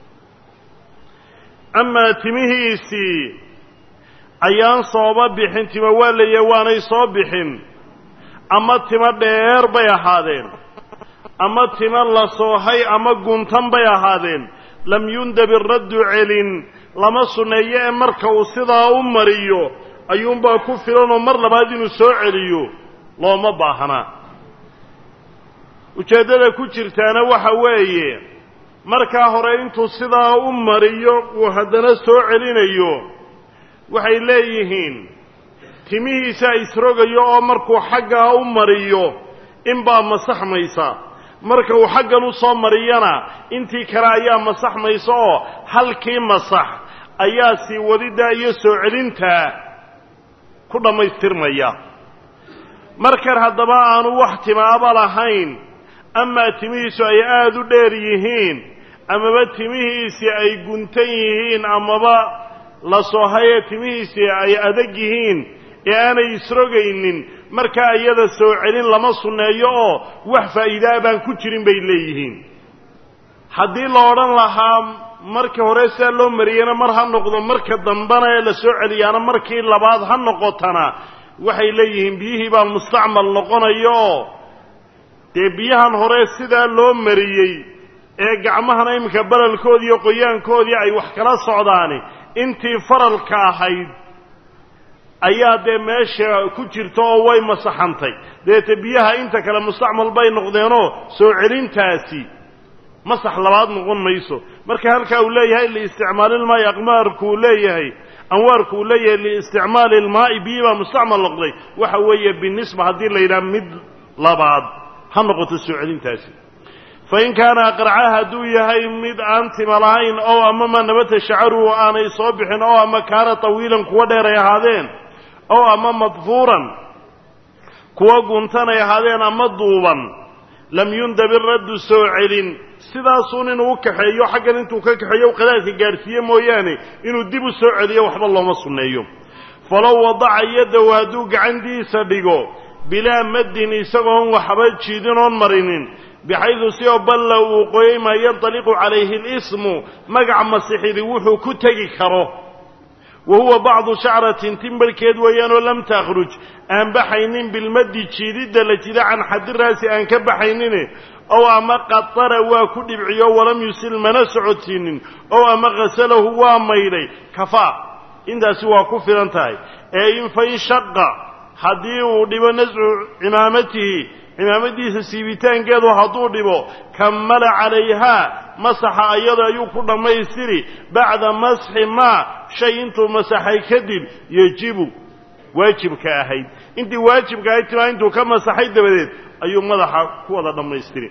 amaa timihiisii ayaan sooba bixin tima waa leeyahay waanay soo bixin ama timo dheer bay ahaadeen ama timo la soohay ama guntan bay ahaadeen lam yundab iraddu celin lama sunneeyo ee marka uu sidaa u mariyo ayuunbaa ku filanoo mar labaad inuu soo celiyo looma baahnaa ujeeddada ku jirtaana waxa weeye markaa hore intuu sidaa u mariyo uu haddana soo celinayo waxay leeyihiin timihiisa isrogayo oo markuu xaggaa u mariyo inbaa masaxmaysa marka uu xaggan u soo mariyana intii kale ayaa masaxmaysa oo halkii masax ayaa sii wadiddaa iyo soo celintaa ku dhammaystirmaya markan haddaba aanu wax timaaba lahayn amaa timihiisu ay aada u dheer yihiin amaba timihiisii ay guntan yihiin amaba la soohayee timihiisii ay adag yihiin ee aanay isrogaynin markaa iyada soo celin lama sunneeyo oo wax faa'iidaa baan ku jirin bay leeyihiin haddii la odhan lahaa marka hore sidaa loo mariyena mar ha noqdo marka dambana ee la soo celiyaana markii labaad ha noqotana waxay leeyihiin biyihii baa mustacmal noqonaya oo dee biyahan hore sidaa loo mariyey ee gacmahana iminka balalkoodii iyo qoyaankoodii ay wax kala socdaani intii faralka ahayd ayaa dee meesha ku jirta oo way masaxantay deete biyaha inta kale mustacmal bay noqdeenoo soo celintaasi masax labaad noqon mayso marka halkaa uu leeyahay liisticmaali ilmaa'i aqmaarkuu leeyahay anwaarku uu leeyahay liisticmaali ilmaa'i biyi baa mustacmal noqday waxa weeye binisba haddii la yidhaha mid labaad ha noqoto soo celintaasi fain kaana aqraca hadduu yahay mid aan tima lahayn oo ama ma nabata shacaruhu aanay soo bixin oo ama kaana tawiilan kuwa dheer ay ahaadeen oo ama madfuuran kuwa guntan ay ahaadeen ama duuban lam yundab iraddu soo celin sidaasuun inuu u kaxeeyo xaggan intuu ka kaxeeyo qadaadka gaadhsiiye mooyaane inuu dib u soo celiyo waxba looma sunneeyo falow wadaca yaddahu hadduu gacantiisa dhigo bilaa maddin isagoon waxba jiidin oon marinin bixaydu si oo balla uu qoyay maa yantaliqu calayhi alismu magac masixidi wuxuu ku tegi karo wa huwa bacdu shacratin timbarhkeed weeyaanoo lam takhruj aan baxaynin bilmaddi jiididda la jida can xadiraasi aan ka baxaynine ow ama qatara waa ku dhibciyo walam yusil mana socodsiinin ow ama ghasalahu waa maydhay kafaa intaasi waa ku filan tahay ee in fain shaqa haddii uu dhibo nascu cimaamatihi cimaamadiisa siibitaankeedu hadduu dhibo kammala calayhaa masaxa iyada ayuu ku dhammaystiri bacda masxi maa shay intuu masaxay kadib yejibu waajibka ahayd intii waajibka ahayd timaa intuu ka masaxay dabadeed ayuu madaxa ku wada dhammaystiri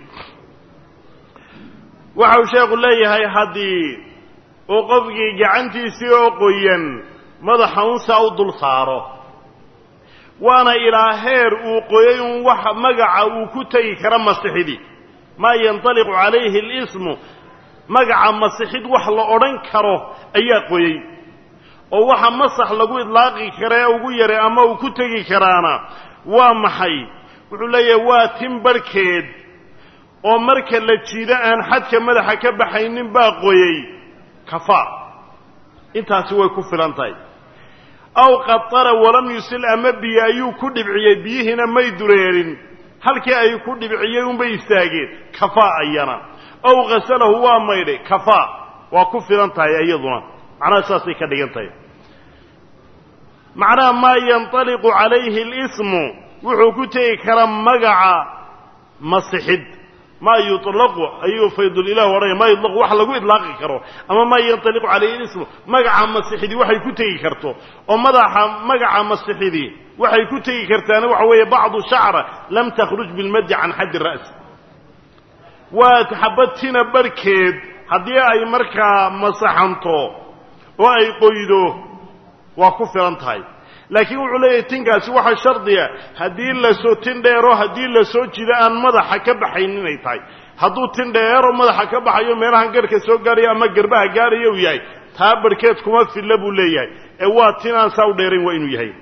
waxau sheekhu leeyahay haddii uu qofkii gacantiisii oo qoyan madaxa unsaa u dul saaro waana ilaa heer uu qoyay un wax magaca uu ku tegi kara masixidii maa yantaliqu calayhi alismu magaca masixid wax la odhan karo ayaa qoyey oo waxa masax lagu idlaaqi kara ee ugu yaray ama uu ku tegi karaana waa maxay wuxuu leeyahay waa tin barhkeed oo marka la jiido aan xadka madaxa ka baxaynin baa qoyey kafaa intaasi way ku filan tahay aw qatara walam yusil ama biyo ayuu ku dhibciyey biyihiina may dureerin halkii ay ku dhibciyey unbay istaageen kafaa ayana ow ghasalahu waa maydhay kafaa waa ku filan tahay iyaduna macnaha saasay ka dhigan tahay macnaha maa yantaliqu calayhi alismu wuxuu ku tegi karaa magaca masixid maa yuطlaqu ayuu faydulilah odhanaya maa yuطlaqu wax lagu idlaaqi karo ama maa yantaliqu calayhi lismu magaca masixidi waxay ku tegi karto oo madaxa magaca masixidi waxay ku tegi kartaana waxa weeye bacdu shacra lam takhruj bilmaddi can xaddi ra'si waa xabatina barhkeed haddii ay markaa masaxanto oo ay qoydo waa ku filan tahay laakiin wuxuu leeyahay tinkaasi waxaa shardiya haddii lasoo tin dheero haddii lasoo jido aan madaxa ka baxayn inay tahay hadduu tin dheero madaxa ka baxayo meelahan garhka soo gaarayo ama garbaha gaaraya uu yahay taa barhkeed kuma filla buu leeyahay ee waa tin aan saa u dheerayn waa inuu yahay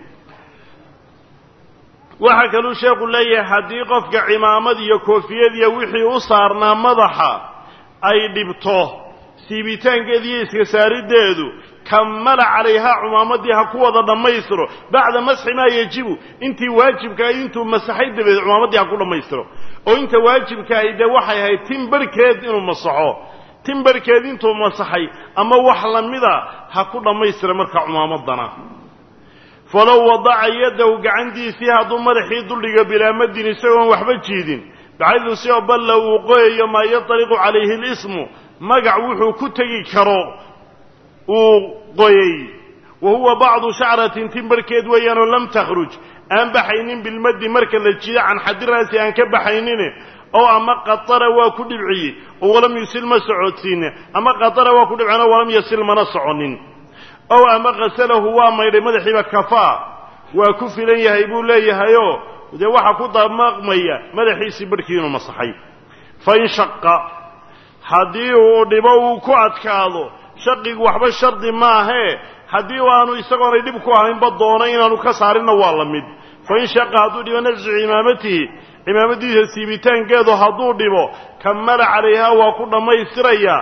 waxaa kaluu sheekhu leeyahay haddii qofka cimaamad iyo koofiyadiiyo wixii u saarnaa madaxa ay dhibto siibitaankeedi iyo iska saariddeedu kammala calayhaa cumaamadii ha ku wada dhammaystiro bacda masxi maa yejibu intii waajibkaahay intuu masaxay dabadeed cumaamadii ha ku dhammaystiro oo inta waajibkaahay dee waxay ahayd tin barhkeed inuu masaxo tin barhkeed intuu masaxay ama wax lamida ha ku dhammaystira marka cumaamadana falow wadaca yaddahu gacantiisii hadduu madaxii duldhigo bilaa madin isagoon waxba jiidin baxaydu si oo balla uu qoyayo maa yantaliqu calayhi alismu magac wuxuu ku tegi karo uu qoyey wa huwa bacdu shacratin tin barhkeed weeyaanoo lam takhruj aan baxaynin bilmaddi marka la jido can xadiraasi aan ka baxaynine oo ama qatara waa ku dhibciyey oo walam yusil ma socodsiine ama qatara waa ku dhibceen oo walam yasil mana soconin ow ama ghasalahu waa maydhay madaxiiba kafaa waa ku filan yahay buu leeyahayoo dee waxaa ku damaqmaya madaxiisii barhkii inuu masaxay fa in shaqa haddii uu dhibo uu ku adkaado shaqigu waxba shardi maahee haddii aanu isagoonay dhib ku ahaynba doono inaanu ka saarinna waa la mid fa in shaqa hadduu dhibo nafsu cimaamatihi cimaamadiisa siibitaankeedu hadduu dhibo kammala calayhaa waa ku dhammaystirayaa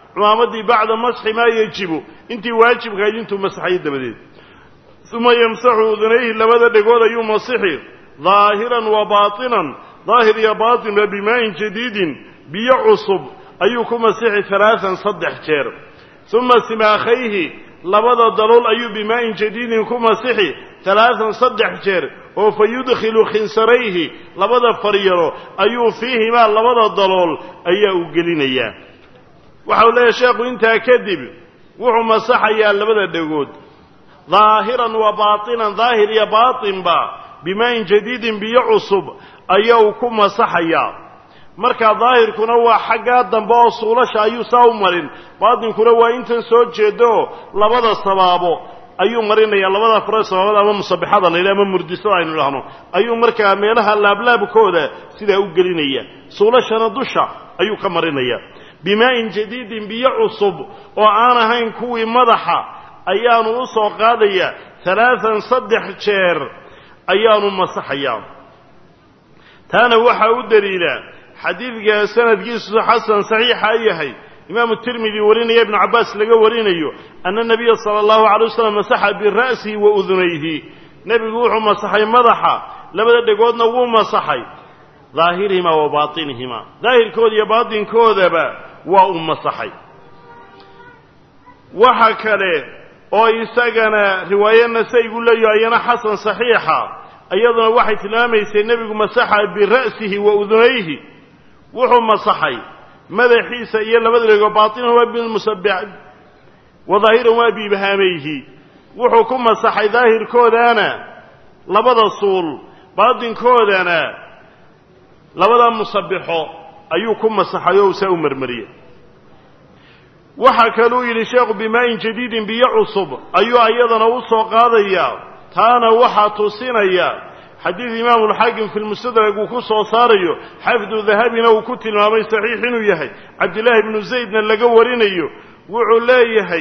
cumaamadii bacda masxi maa yajibu intii waajibkahayd intuu masaxayo dabadeed uma yamsaxu udunayhi labada dhegood ayuu masixi daahiran wa baatinan daahir iyo baatinba bimaa'in jadiidin biyo cusub ayuu ku masixi halaatan saddex jeer uma simaakhayhi labada dalool ayuu bimaa'in jadiidin ku masixi halaatan saddex jeer oo fa yudkhilu khinsarayhi labada faryaro ayuu fiihimaa labada dalool ayaa u gelinayaa waxau leeyahay sheekhu intaa kadib wuxuu masaxayaa labada dhegood daahiran wa baatinan daahir iyo baatinba bimaa'in jadiidin biyo cusub ayuu ku masaxayaa markaa daahirkuna waa xaggaa dambe oo suulasha ayuu saa u marin baatinkuna waa intan soo jeedaoo labada sabaabo ayuu marinaya labada fare sabaabada ama musabixada la yidhaha ama murdisada aynu idhahno ayuu markaa meelaha laablaabkooda sidaa u gelinaya suulashana dusha ayuu ka marinaya bimaa'in jadiidin biyo cusub oo aan ahayn kuwii madaxa ayaanu u soo qaadaya halaatan saddex jeer ayaanu masaxayaa taana waxaa u daliila xadiidka sanadkiisu xasan saxiixa yahay imaamu tirmidi warinaya ibnu cabbaas laga warinayo ana nabiya sala allahu calay wasalam masaxa bira'sihi wa udunayhi nebigu wuxuu masaxay madaxa labada dhegoodna wuu masaxay daahirihimaa wa baatinihimaa daahirkooda iyo baatinkoodaba waa uu masaxay waxa kale oo isagana riwaaye nasaygu leeyaho ayana xasan saxiixa iyaduna waxay tilmaamaysay nebigu masaxa bira'sihi wa udunayhi wuxuu masaxay madaxiisa iyo labada dhego baatinan waa bilmusabbix wa daahiran waa biibhaamayhi wuxuu ku masaxay daahirkoodana labada suul baatinkoodana labada musabbixo ayuu ku masaxay oo saa u marmariyey waxaa kaluu yidhi sheekhu bimaa'in jadiidin biyo cusub ayuu ayadana u soo qaadayaa taana waxaa tusinaya xadiid imaamu alxaakim fi lmustadrag uu ku soo saarayo xafdu dahabina uu ku tilmaamay saxiix inuu yahay cabdillaahi bnu zaydna laga warinayo wuxuu leeyahay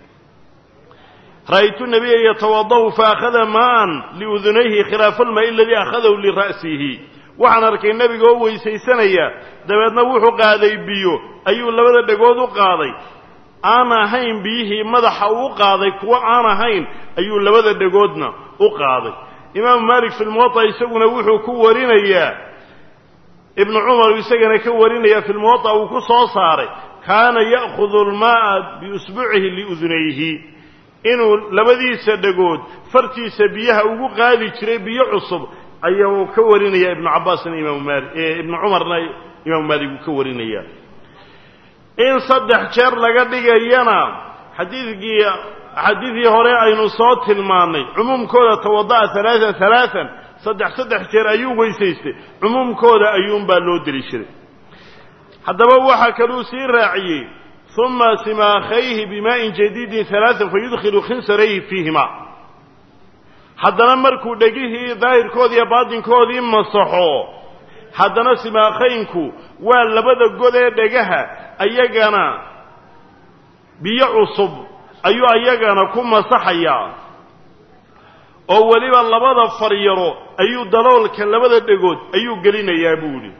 ra'aytu nabiya yatawada'u faakhada maa'an liudunayhi khilaafa almaa'i aladii akhadahu lira'sihi waxaan arkay nebiga oo weysaysanaya dabeedna wuxuu qaaday biyo ayuu labada dhegood u qaaday aan ahayn biyihii madaxa uu qaaday kuwo aan ahayn ayuu labada dhegoodna u qaaday imaamu maalik fi lmuwaطa isaguna wuxuu ku warinayaa ibnu cumar isagana ka warinaya fi lmuwaطa uu ku soo saaray kaana ya'khudu almaa'a biusbucihi liudunayhi inuu labadiisa dhegood fartiisa biyaha ugu qaadi jiray biyo cusub ayaa uu ka warinaya ibnu cabbaasna imaamu maali ibnu cumarna imaamu maalik uu ka warinaya in saddex jeer laga dhigayana xadiidkii xadiidkii hore aynu soo tilmaannay cumuumkooda tawada'a halaatan halaatan saddex saddex jeer ayuu weysaystay cumuumkooda ayuunbaa loo deli jiray haddaba waxaa kaluu sii raaciyey uma simaakhayhi bimaa'in jadiidin halaatan fayudkhilu khinsarayhi fiihima haddana markuu dhegihii daahirkoodii iyo baatinkoodii masaxo haddana simaakhaynku waa labada god ee dhegaha ayagana biyo cusub ayuu ayagana ku masaxayaa oo weliba labada faryaro ayuu daloolka labada dhegood ayuu gelinayaa buu idhi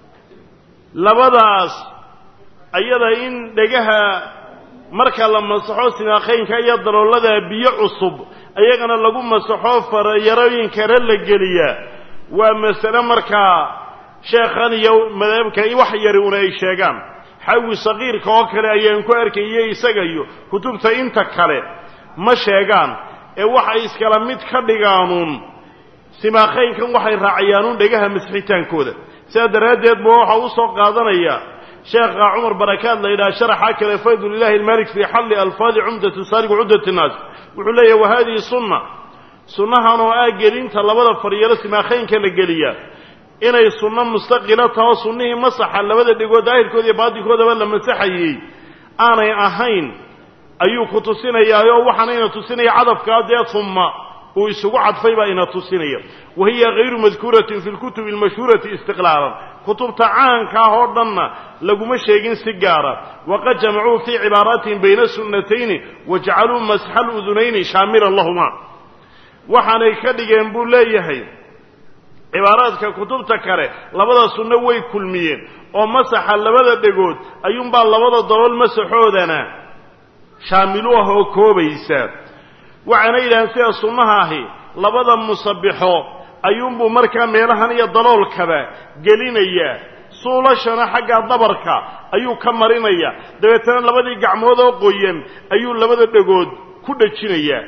labadaas ayada in dhegaha marka la masaxo simaakhaynka iyo daloolada biyo cusub ayagana lagu masaxo faryarooyinkana la geliyaa waa masale markaa sheekhan iyo madhabka wax yari una ay sheegaan xawi saqiirka oo kale ayaan ku arkayay isaga iyo kutubta inta kale ma sheegaan ee waxay iskala mid ka dhigaanuun simaakhaynkan waxay raacayaanuun dhegaha masixitaankooda sidaa daraaddeed ba waxa u soo qaadanaya sheekha cumar barakaad la yidhaha sharaxa kale faydulilahi almalik fii xalli alfaadi cumdati saariq cudati nnaas wuxuu leeyahy wa hadihi sunna sunnahan oo ah gelinta labada faryaro simaakhaynka la geliyaa inay sunno mustaqila taho sunnihii masaxa labada dhegood daahirkooda iyo baatinkoodaba la masaxayey aanay ahayn ayuu ku tusinayaa oo waxaana ina tusinaya cadafkaa dee humma uu isugu cadfay baa ina tusinaya wa hiya hayru madkuuratin fi lkutubi almashhuurati istiqlaalan kutubta caanka ah oo dhanna laguma sheegin si gaara waqad jamacuu fii cibaaraatihim bayna sunnatayni wajacaluu masxa ludunayni shaamilan lahuma waxaanay ka dhigeen buu leeyahay cibaaraadka kutubta kale labada sunno way kulmiyeen oo masaxa labada dhegood ayuunbaa labada dalool masaxoodana shaamilu ah oo koobaysa waxaana yidhaaheen sida sunnaha ahi labada musabixo ayuunbuu markaa meelahan iyo daloolkaba gelinayaa suulashana xagga dabarka ayuu ka marinaya dabeetana labadii gacmood oo qoyan ayuu labada dhegood ku dhajinayaa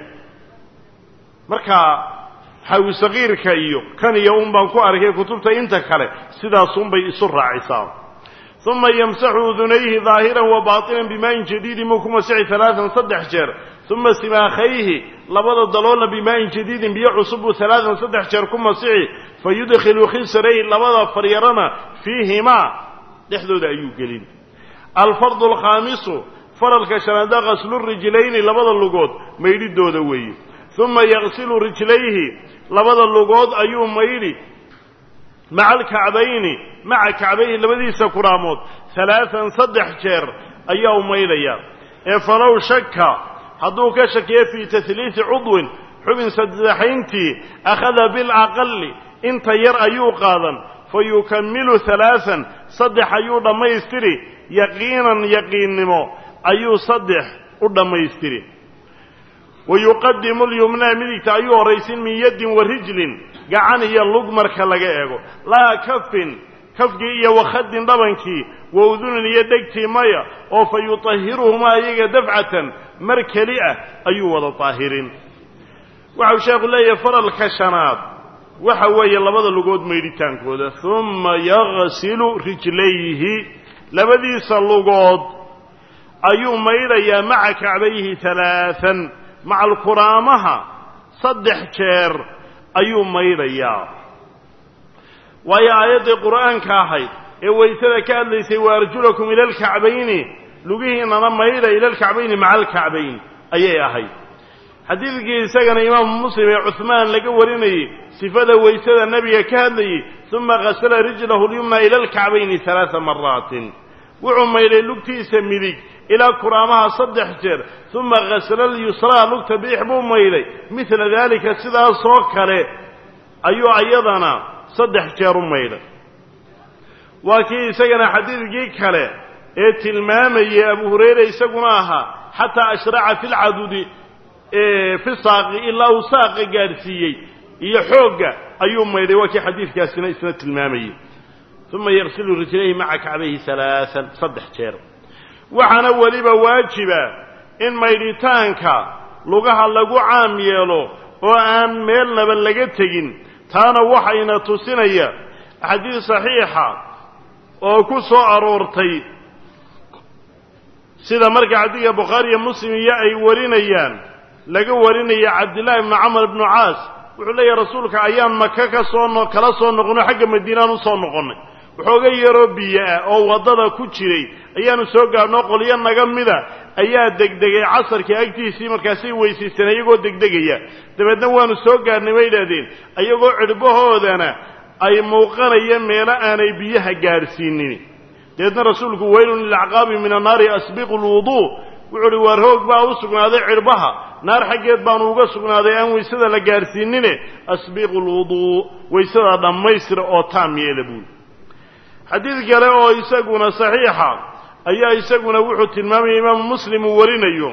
marka xawi sakiirka iyo kan iyo un baan ku arkay kutubta inta kale sidaasunbay isu raacisaa uma yamsaxu udunayhi daahiran wa baatinan bimaayin jadiidin muu ku masixi alaaan saddex jeer uma simaakhayhi labada daloolna bimaayin jadiidin biyo cusubuu alaaan saddex jeer ku masixi fa yudkhilu khisrayhi labada faryarana fiihimaa dhexdooda ayuu gelin alfardu alkhaamisu faralka shanaada qaslu rijlayni labada lugood maydhidooda weeye uma yaqsilu rijlayhi labada lugood ayuu maydhi maca alkacbayni maca kacbayhi labadiisa kuraamood halaaan saddex jeer ayaa u maydhaya ee falow shaka hadduu ka shakiyo fii tahliisi cudwin xubin saddexayntii akhada bilaqali inta yar ayuu qaadan fa yukamilu halaaan saddex ayuu dhammaystiri yaqiinan yaqiinnimo ayuu saddex u dhammaystiri wa yuqadimu lyumnaa midigta ayuu horraysin min yaddin wa rijlin gacan iyo lug marka laga eego laa kafin kafkii iyo wakhadin dhabankii wa udunin iyo dhegtii maya oo fa yutahiruhumaa iyaga dafcatan mar keli ah ayuu wada daahirin waxau sheekhu leeyahay faralka shanaad waxa weeye labada lugood maydhitaankooda uma yagsilu rijlayhi labadiisa lugood ayuu maydhayaa maca kacbayhi halaaan maca alkuraamaha saddex jeer ayuu maydhayaa waayo aayaddii qur'aanka ahayd ee waysada ka hadlaysay wa arjulakum ila alkacbayni lugihiinana maydha ila alkacbayni maca alkacbayn ayay ahayd xadiidkii isagana imaamu muslim ee cuhmaan laga warinayey sifada waysada nebiga ka hadlayey uma qasala rijlahu lyumna ila alkacbayni halaaa maraatin wuxuu maydhay lugtiisa midig ilaa kuraamaha saddex jeer uma qasala lyusraa lugta bidix buu maydhay midla daalika sidaasoo kale ayuu ayadana saddex jeer u maydhay waa kii isagana xadiidkii kale ee tilmaamayay abu hurayra isaguna ahaa xataa ashraca fi lcadudi fi saaqi ilaa uu saaqa gaadhsiiyey iyo xoogga ayuu maydhay waa kii xadiidkaasina isna tilmaamayey uma yaqsilu rijlayhi maca kacbayhi halaaan saddex jeer waxaana weliba waajiba in maydhitaanka lugaha lagu caam yeelo oo aan meelnaba laga tegin taana waxayna tusinaya axaadiis saxiixa oo ku soo aroortay sida marka xadiidka bukhaari iyo muslim iyo ay warinayaan laga warinaya cabdillaahi ibnu camar ibnu caas wuxuu leeyahy rasuulka ayaan maka ka soo no kala soo noqonay xagga madiinaan u soo noqonnay waxooga yaroo biyo ah oo waddada ku jiray ayaanu soo gaadhnoo qolyo naga mida ayaa degdegay casarkii agtiisii markaasay weysaysteen iyagoo degdegaya dabeedna waanu soo gaadhnay bay idhahdeen iyagoo cidhbahoodana ay muuqanaya meelo aanay biyaha gaadhsiinin dabeedna rasuulku weylun lilacqaabi min annaari asbiqu lwuduu wuxuu uhi waar hoog baa u sugnaaday cidhbaha naar xaggeed baanu uga sugnaaday aan waysada la gaadhsiinine asbiqu lwuduu waysada dhammaystira oo taam yeela buuli xadiid kale oo isaguna saxiixa ayaa isaguna wuxuu tilmaamaya imaamu muslim uu warinayo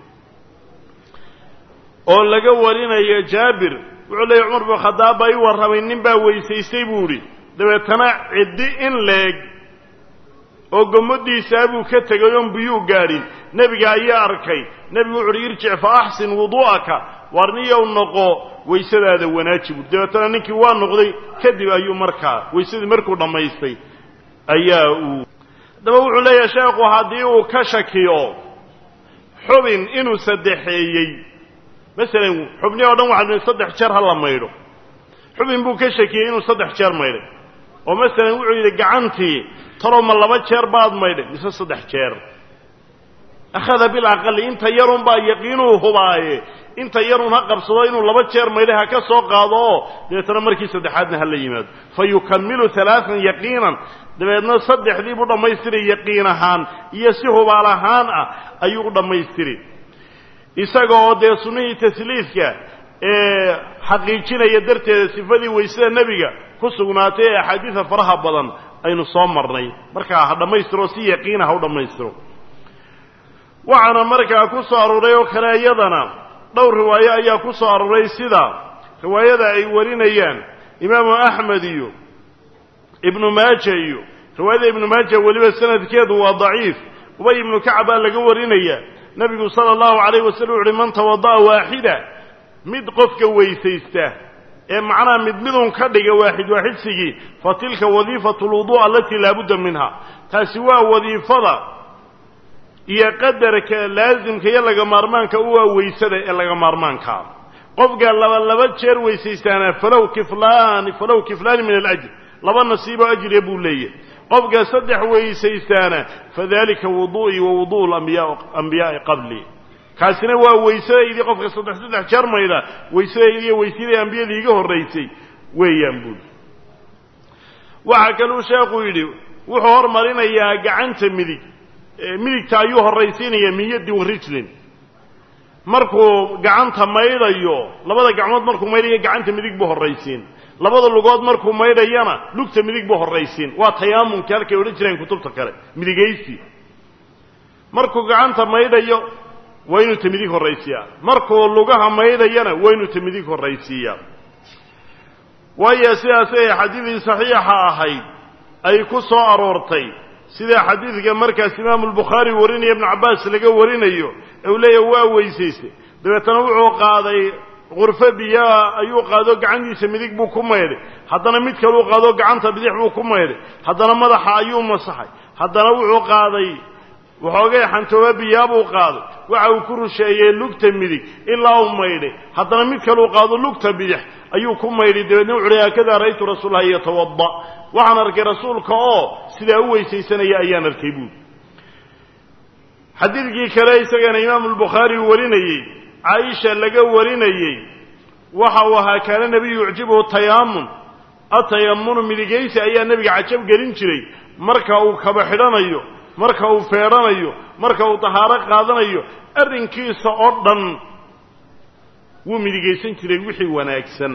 oo laga warinayo jaabir wuxuu leeyay cumar bin khadaab baa ii warramay nin baa weysaystay buu idhi dabeetana ciddi in leeg oo gommadiisaa buu ka tegay oon biyuu gaadhin nebiga ayaa arkay nebigu wuxu uhi irjic fa axsin wuduu'aka waar niyow noqo waysadaada wanaaji buui dabeetana ninkii waa noqday kadib ayuu markaa waysadii markuu dhammaystay ayaa uu haddaba wuxuu leeyahay sheekhu haddii uu ka shakiyo xubin inuu saddexeeyey masalan xubni oo dhan waxaa saddex jeer ha la maydho xubin buu ka shakiyey inuu saddex jeer maydhay oo masalan wuxuu yidhi gacantii talow ma laba jeer baad maydhay mise saddex jeer akhada bilaqali inta yarun baa yaqiinuu hubaaye inta yarun ha qabsado inuu laba jeer maydhay ha ka soo qaado oo dabeetana markii saddexaadna ha la yimaado fa yukamilu halaaan yaqiinan dabeedna saddexdii buu dhammaystiray yaqiin ahaan iyo si hubaal ahaan ah ayuu u dhammaystiri isaga oo dee sunnihii tasliidka ee xaqiijinaya darteeda sifadii weysada nebiga ku sugnaatay ee axaadiida faraha badan aynu soo marnay markaa ha dhammaystiro si yaqiina ha u dhammaystiro waxaana markaa ku soo arooray oo kale iyadana dhowr riwaayo ayaa ku soo arooray sida riwaayada ay warinayaan imaamu axmed iyo ibnu maaja iyo riwaayada ibnu maaja weliba sanadkeedu waa daciif ubay ibnu kacab baa laga warinaya nebigu sala allahu calayh wasalam wuxu uhi man tawada'a waaxida mid qofka weysaysta ee macnaha mid midun ka dhiga waaxid waaxidsigii fa tilka wadiifatu lwudu' alatii laabudda minha taasi waa wadiifada iyo qadarka laasimka iyo laga maarmaanka u waa weysada ee laga maarmaankaa qofka laba laba jeer weysaystaana falow kiflaani falow kiflaani min alajr laba nasiiboo ajriya buu leeyahy qofka saddex weysaystaana fadalika wudu'ii wa wudu'u ambiyaai qabli kaasina waa weysadaydii qofka saddex saddex jeer mayda weysadaydi iyo weysadii ambiyadii iga horraysay weeyaan buuli waxaa kaluu sheekhu yidhi wuxuu hormarinayaa gacanta midig midigta ayuu horraysiinaya min yaddi wa rijlin markuu gacanta maydhayo labada gacmood markuu maydhayo gacanta midig buu horraysiin labada lugood markuu maydhayana lugta midig buu horraysiin waa tayaamunki halkay odhan jireen kutubta kale midigaysi markuu gacanta maydhayo waa inuu ta midig horraysiiyaa markuu lugaha maydhayana waa inuu ta midig horraysiiyaa waayo sidaasay xadiidii saxiixa ahayd ay ku soo aroortay sida xadiidka markaas imaamu albukhaari warinaya ibnu cabbaas laga warinayo ee uu leeyahay waa weysaystay dabeetana wuxuu qaaday qurfo biyaa ayuu qaado gacantiisa midig buu ku maydhay haddana mid kaluu qaado gacanta bidix buu ku maydhay haddana madaxa ayuu masaxay haddana wuxuu qaaday waxoogay xantooba biyaa buu qaaday waxa uu ku rusheeyey lugta midig ilaa uu maydhay haddana mid kaluu qaado lugta bidix ayuu ku maydhay dabeedna wuxu uhi haakadaa ra'aytu rasuulallahi yatawada waxaan arkay rasuulka oo sidaa u weysaysanaya ayaan arkay buuli xadiidkii kale isagana imaamu albukhaari uu warinayey caaisha laga warinayey waxa uu ahaa kaana nebiyu yucjibuhu tayaamun atayamunu midigaysi ayaa nebiga cajab gelin jiray marka uu kaba xidhanayo marka uu feedhanayo marka uu tahaaro qaadanayo arrinkiisa oo dhan wuu midigaysan jiray wixii wanaagsan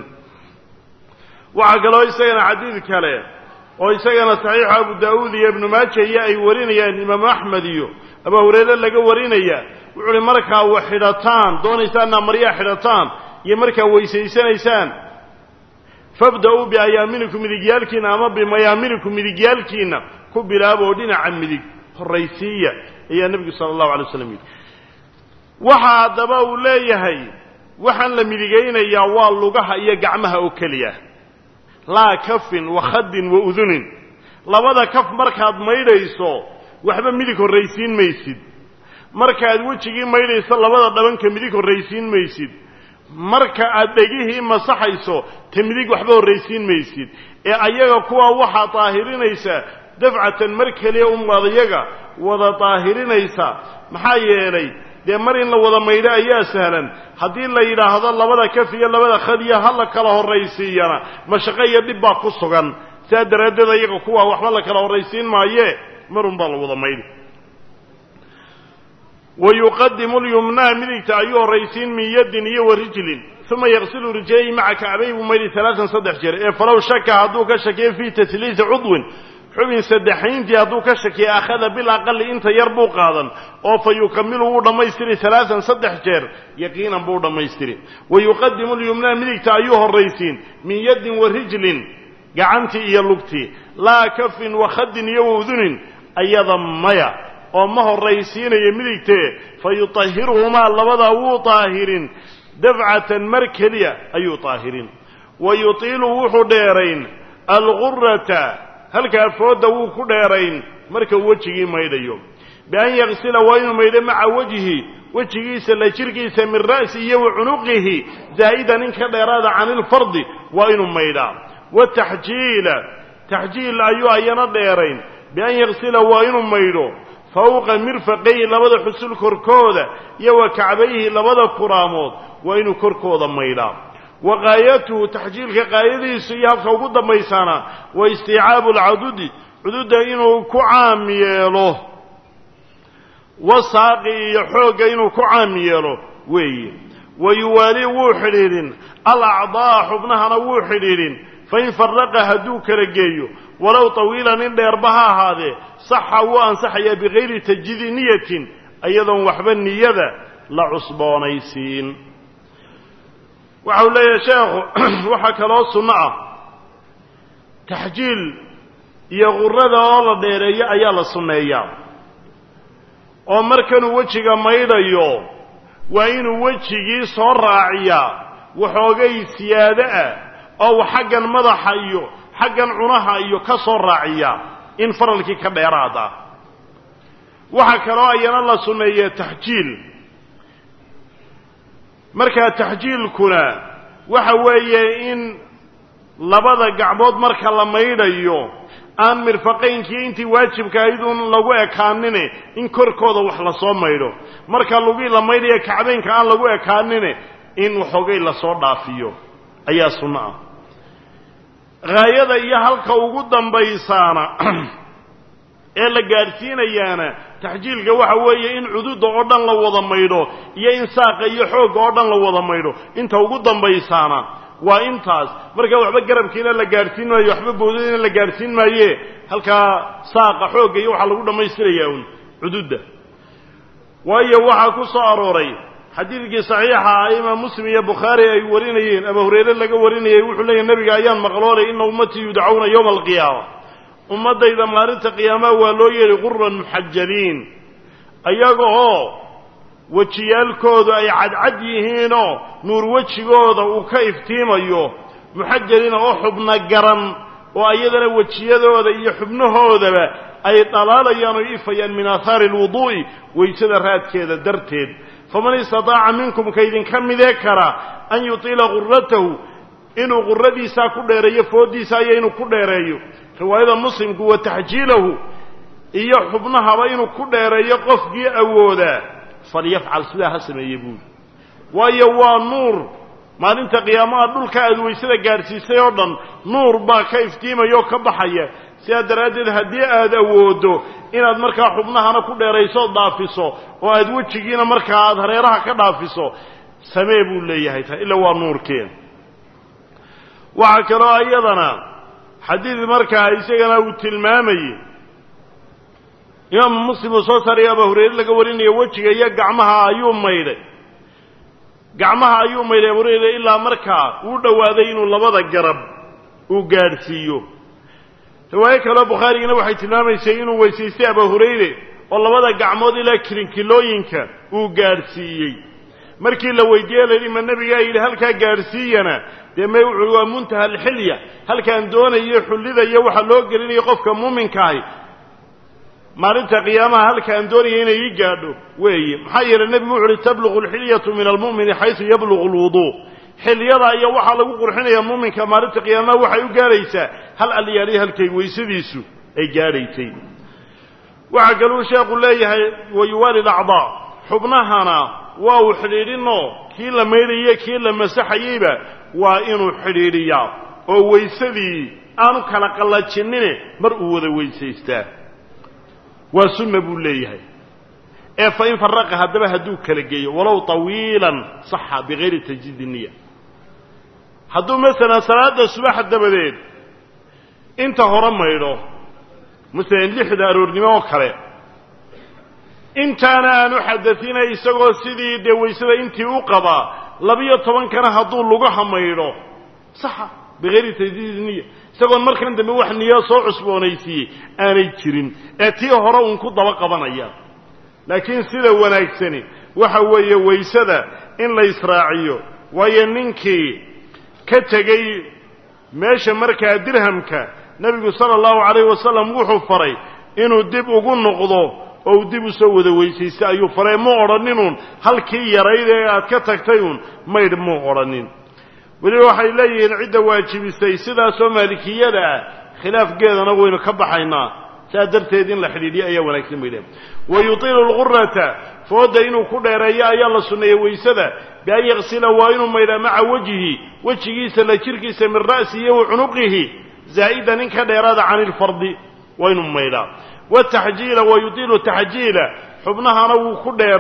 waxaa kaloo isagana xadiid kale oo isagana saxiixu abu daa'uud iyo ibnu maaja iyo ay warinayaan imaamu axmed iyo abu hureyre laga warinaya wuxuu uhi markaa wa xidhataan doonaysaanna maryaa xidhataan iyo markaa weysaysanaysaan fabda-uu biayaaminikum midigyaalkiina ama bimayaaminikum midigyaalkiina ku bilaaba oo dhinaca midig horraysiiya ayaa nebigu sala allahu alay waslam yidhi waxa haddaba uu leeyahay waxaan la midigaynayaa waa lugaha iyo gacmaha oo keliya laa kafin wa khadin wa udunin labada kaf markaad maydhayso waxba midig horraysiin maysid markaad wejigii maydhayso labada dhabanka midig horraysiin maysid marka aad dhegihii masaxayso ta midig waxba horraysiin maysid ee ayaga kuwa waxaa daahirinaysa dafcatan mar keliya umaad iyaga wada daahirinaysa maxaa yeelay dee mar in la wada maydho ayaa sahlan haddii la yidhaahdo labada kaf iyo labada khadiya ha la kala horraysiiyana mashaqo iyo dhib baa ku sugan sidaa daraaddeed ayaga kuwa waxba la kala horraysiin maaye marun baa la wada maydhi wa yuqadimu lyumnaa midigta ayuu horraysiin min yaddin iyo wa rijlin uma yaqsilu rijlayhi maca kacbay buu maydhi alaaan saddex jeer ee falow shaka hadduu ka shakiyo fii tasliisi cudwin xubin saddexayntii hadduu ka shakiya akhada bilaqali inta yar buu qaadan oo fa yukamilu wuu dhammaystiri alaaan saddex jeer yaqiinan buu dhammaystiri wa yuqadimu lyumnaa midigta ayuu horraysiin min yaddin wa rijlin gacantii iyo lugtii laa kafin wa khadin iyo waudunin ayada maya oo ma horraysiinayo midigtee fa yutahiruhumaa labadaa wuu daahirin dafcatan mar keliya ayuu daahirin wa yutiilu wuxuu dheerayn algurata halkaa foodda wuu ku dheerayn marka uu wejigii maydhayo bian yaksila waa inuu maydho maca wejhi wejigiisa la jirkiisa min ra'si iyo wa cunuqihi zaa'idan in ka dheeraada cani ilfardi waa inuu maydhaa wataxjiila taxjiil ayuu ayana dheerayn bian yaksila waa inuu maydho fawqa mirfaqayhi labada xusul korkooda iyo wa kacbayhi labada kuraamood waa inuu korkooda maydhaa wa qaayatuhu taxjiilka qaayadiisu iyo habka ugu dambaysaana wa istiicaabu alcadudi cududda inuu ku caam yeelo wasaaqi iyo xoogga inuu ku caam yeelo weeye wa yuwaalii wuu xidhiidhin alacdaa xubnahana wuu xidhiidhin fain faraqa hadduu kala geeyo walow tawiilan in dheerba ha ahaadee saxa wuu ansaxayaa bikayri tajdiidi niyatin iyadoon waxba niyada la cusboonaysiin waxa uu leeyahay sheekhu waxaa kaloo sunno ah taxjiil iyo qurada oo la dheereeyo ayaa la sunneeyaa oo markanuu wejiga maydhayo waa inuu wejigii soo raaciyaa waxoogay siyaado ah oo xaggan madaxa iyo xaggan cunaha iyo ka soo raaciya in faralkii ka dheeraad ah waxaa kaloo ayana la sunneeya taxjiil markaa taxjiilkuna waxa weeye in labada gacmood marka la maydhayo aan mirfaqaynkii intii waajibka ahayd uun lagu ekaanine in korkooda wax lasoo maydho marka lugii la maydhaya kacbeynka aan lagu ekaanine in waxoogay lasoo dhaafiyo ayaa sunno ah haayada iyo halka ugu dambaysaana ee la gaadhsiinayaana taxjiilka waxa weeye in cududa oo dhan la wada maydho iyo in saaqa iyo xoogga oo dhan la wada maydho inta ugu dambaysaana waa intaas markaa waxba garabkiina la gaadhsiin maayo waxba boodadiina la gaadhsiin maaye halkaa saaqa xoogga iyo waxaa lagu dhammaystirayaa un cududda waayo waxaa ku soo arooray xadiidkii saxiixa ah imaam muslim iyo bukhaari ay warinayeen abu hurayre laga warinayay wuxuu leeyahy nebiga ayaan maqloolay ina ummatii yudcauna yowma alqiyaama ummaddayda maalinta qiyaamaha waa loo yeedhay quran muxajaliin ayaga oo wejiyaalkoodu ay cadcad yihiinoo nuur wejigooda uu ka iftiimayo muxajaliina oo xubna garan oo ayadana wejiyadooda iyo xubnahoodaba ay dhalaalayaan oo ifayaan min aahaari alwuduu'i waysada raadkeeda darteed faman istataaca minkum kaydinka midee kara an yutiila quratahu inuu quradiisaa ku dheereeyo fooddiisa iyo inuu ku dheereeyo riwaayada muslimku wa taxjiilahu iyo xubnahaba inuu ku dheereeyo qofkii awoodaa falyafcal sidaa ha sameeye buuli waayo waa nuur maalinta qiyaamaha dhulka aad waysada gaadhsiisay oo dhan nuur baa ka iftiimaya oo ka baxaya sidaa daraaddeed haddii aad awooddo inaad markaa xubnahana ku dheerayso o dhaafiso oo aad wejigiina markaa aad hareeraha ka dhaafiso samee buu leeyahay ta ila waa nuurkeen waxaa kaloo iyadana xadiid markaa isagana uu tilmaamayey imaamu muslim uu soo saaraya abaa hurayre laga warinayo wejiga iyo gacmaha ayuu maydhay gacmaha ayuu maydhay abu hurayre ilaa markaa uu dhowaaday inuu labada garab uu gaadhsiiyo riwaayo kaleo bukhaarigina waxay tilmaamaysay inuu weysaystay abaa hurayre oo labada gacmood ilaa kilinkilooyinka uu gaadhsiiyey markii la weydiiyey la yidhi ma nebigaa yidhi halkaa gaadhsiiyana dee may wuxuui waa muntaha alxilya halkaan doonayo xullidaya waxaa loo gelinayo qofka muuminkaahi maalinta qiyaamaha halkaan doonaya inay ii gaadho weeye maxaa yeelay nebigu wuxu uhi tabluqu alxilyatu min almu'mini xaysu yabluqu alwuduu xilyada iyo waxaa lagu qurxinayaa muuminka maalinta qiyaamaha waxay u gaadhaysaa hal alyaaliya halkay weysadiisu ay gaadhaysay waxaa kaluu sheekhu leeyahay wayuwaali lacdaa xubnahana waa uu xidhiidhinoo kii la maydhaye kii la masaxayeyba waa inuu xidhiidhiyaa oo weysadii aanu kala qallajinine mar uu wada weysaystaa waa sunna buu leeyahay ee fa in faraqa haddaba hadduu kala geeyo walow tawiilan saxa bikayri tajdiidi niya hadduu masalan salaadda subaxa dabadeed inta hore maydho masalan lixda aroornimo oo kale intaana aanu xadainay isagoo sidii dee waysada intii u qabaa labiyo tobankana hadduu lugaha maydho saxa bikayri tajdiidi niya isagoon markan dambe wax niyo soo cusboonaysiiyey aanay jirin ee tii hore uun ku daba qabanaya laakiin sida wanaagsani waxa weeye waysada in la israaciyo waayo ninkii ka tegey meesha markaa dirhamka nebigu sala allahu calayhi wasalam wuxuu faray inuu dib ugu noqdo oo uu dib u soo wada weysaysta ayuu faray muu odhaninun halkii yarayd ee aad ka tagtay uun maydh muu odhanin weliba waxay leeyihiin cidda waajibisay sidaasoo maalikiyada ah khilaafgeedana waynu ka baxaynaa saa darteed in la xidhiidhiyo ayaa wanaagsan bay dhehen wa yutiilu lqurata fooda inuu ku dheereeyo ayaa la sunneeyey waysada bian yaksila waa inuu maydhaa maca wejhi wejigiisa la jirkiisa min ra'sihi wa cunuqihi zaa'idan in ka dheeraada cani ilfardi waa inuu maydhaa wataxjiila wa yutiilu taxjiila xubnahana wuu ku dheerayn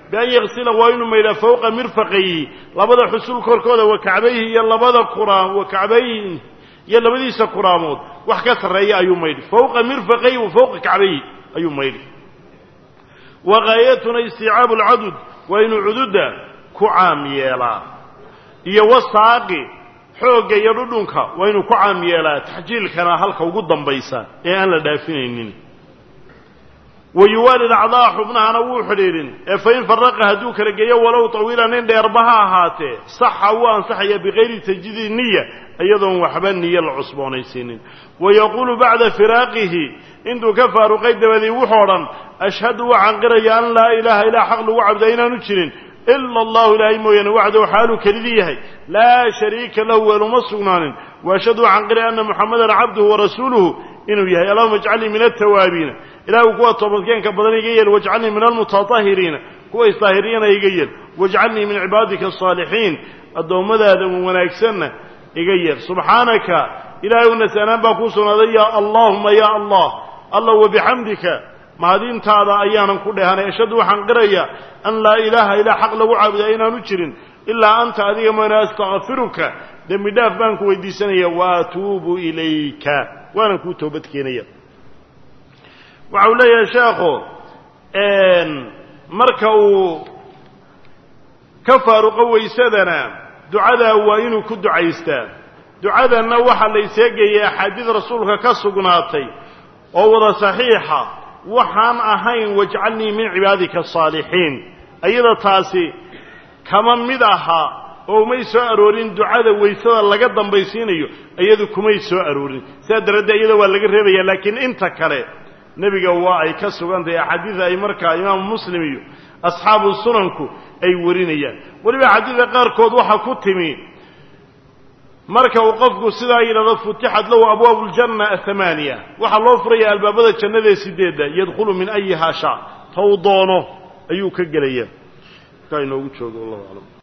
bian yaksila waa inuu maydhaa fawqa mirfaqayhi labada xusul korkooda wa kacbayhi iyo labada kuraam wa kacbayhi iyo labadiisa kuraamood wax ka sarreeya ayuu maydhi fawqa mirfaqayhi wa fawqa kacbayhi ayuu maydhi wa gaayatuna istiicaabu alcadud waa inuu cududda ku caam yeelaa iyo wasaaqi xoogga iyo dhudhunka waa inuu ku caam yeelaa taxjiilkana halka ugu dambaysa ee aan la dhaafinaynin wa yuwaali acdaa xubnahana wuu xidhiidhin ee fain faraqa hadduu kala geeyo walow tawiilan in dheerba ha ahaatee saxa wuu ansaxaya bikayri tajdiidi niya iyadoon waxba niyo la cusboonaysiinin wa yaquulu bacda firaaqihi intuu ka faaruqay dabadii wuxuu odhan ashhadu waxaan qiraya an laa ilaaha ilaa xaq lagu cabdaa inaanu jirin ila allahu ilaahay mooyaane waxdahu xaaluu kelidii yahay laa shariika lahu weeluma sugnaanin wa ashhadu waxaan qiraya anna muxamadan cabduhu warasuuluhu inuu yahay allahuma ijcalnii min altawaabiina ilaahu kuwa toobadkeenka badan iga yeel wajcalnii min almutatahiriina kuwa isdaahiriyana iga yeel wajcalnii min cibaadika asaalixiin addoommadaada wanaagsanna iga yeel subxaanaka ilaahay u nasanaan baa kuu sugnaaday ya allaahuma ya allah allah wabixamdika mahadintaada ayaanan ku dheehanay ashhadu waxaan qiraya an laa ilaaha ilaa xaq lagu caabudaa inaanu jirin ilaa anta adiga mooyane astakfiruka dembi dhaaf baan ku weydiisanaya wa atuubu ilayka waanan kuu toobad keenaya waxa uu leeyahay sheekhu marka uu ka faaruqo waysadana ducadaa waa inuu ku ducaystaa ducadanna waxaa la iseegayay axaadiid rasuulka ka sugnaatay oo wada saxiixa waxaan ahayn wajcalnii min cibaadika asaalixiin ayada taasi kama mid aha oo umay soo aroorin ducada waysada laga dambaysiinayo iyadu kumay soo aroorin sidaa daraaddeed iyada waa laga reebaya laakiin inta kale nebiga waa ay ka sugan tahay axaadiida ay markaa imaamu muslim iyo asxaabu sunanku ay warinayaan weliba axaadiida qaarkood waxaa ku timi marka uu qofku sidaa yidhahdo futixat lahu abwaabu ljanna athamaaniya waxaa loo furaya albaabada jannada ee sideedda yadkhulu min ayihaa shaa taw doono ayuu ka gelaya markaa inoogu joogo wallahu aclam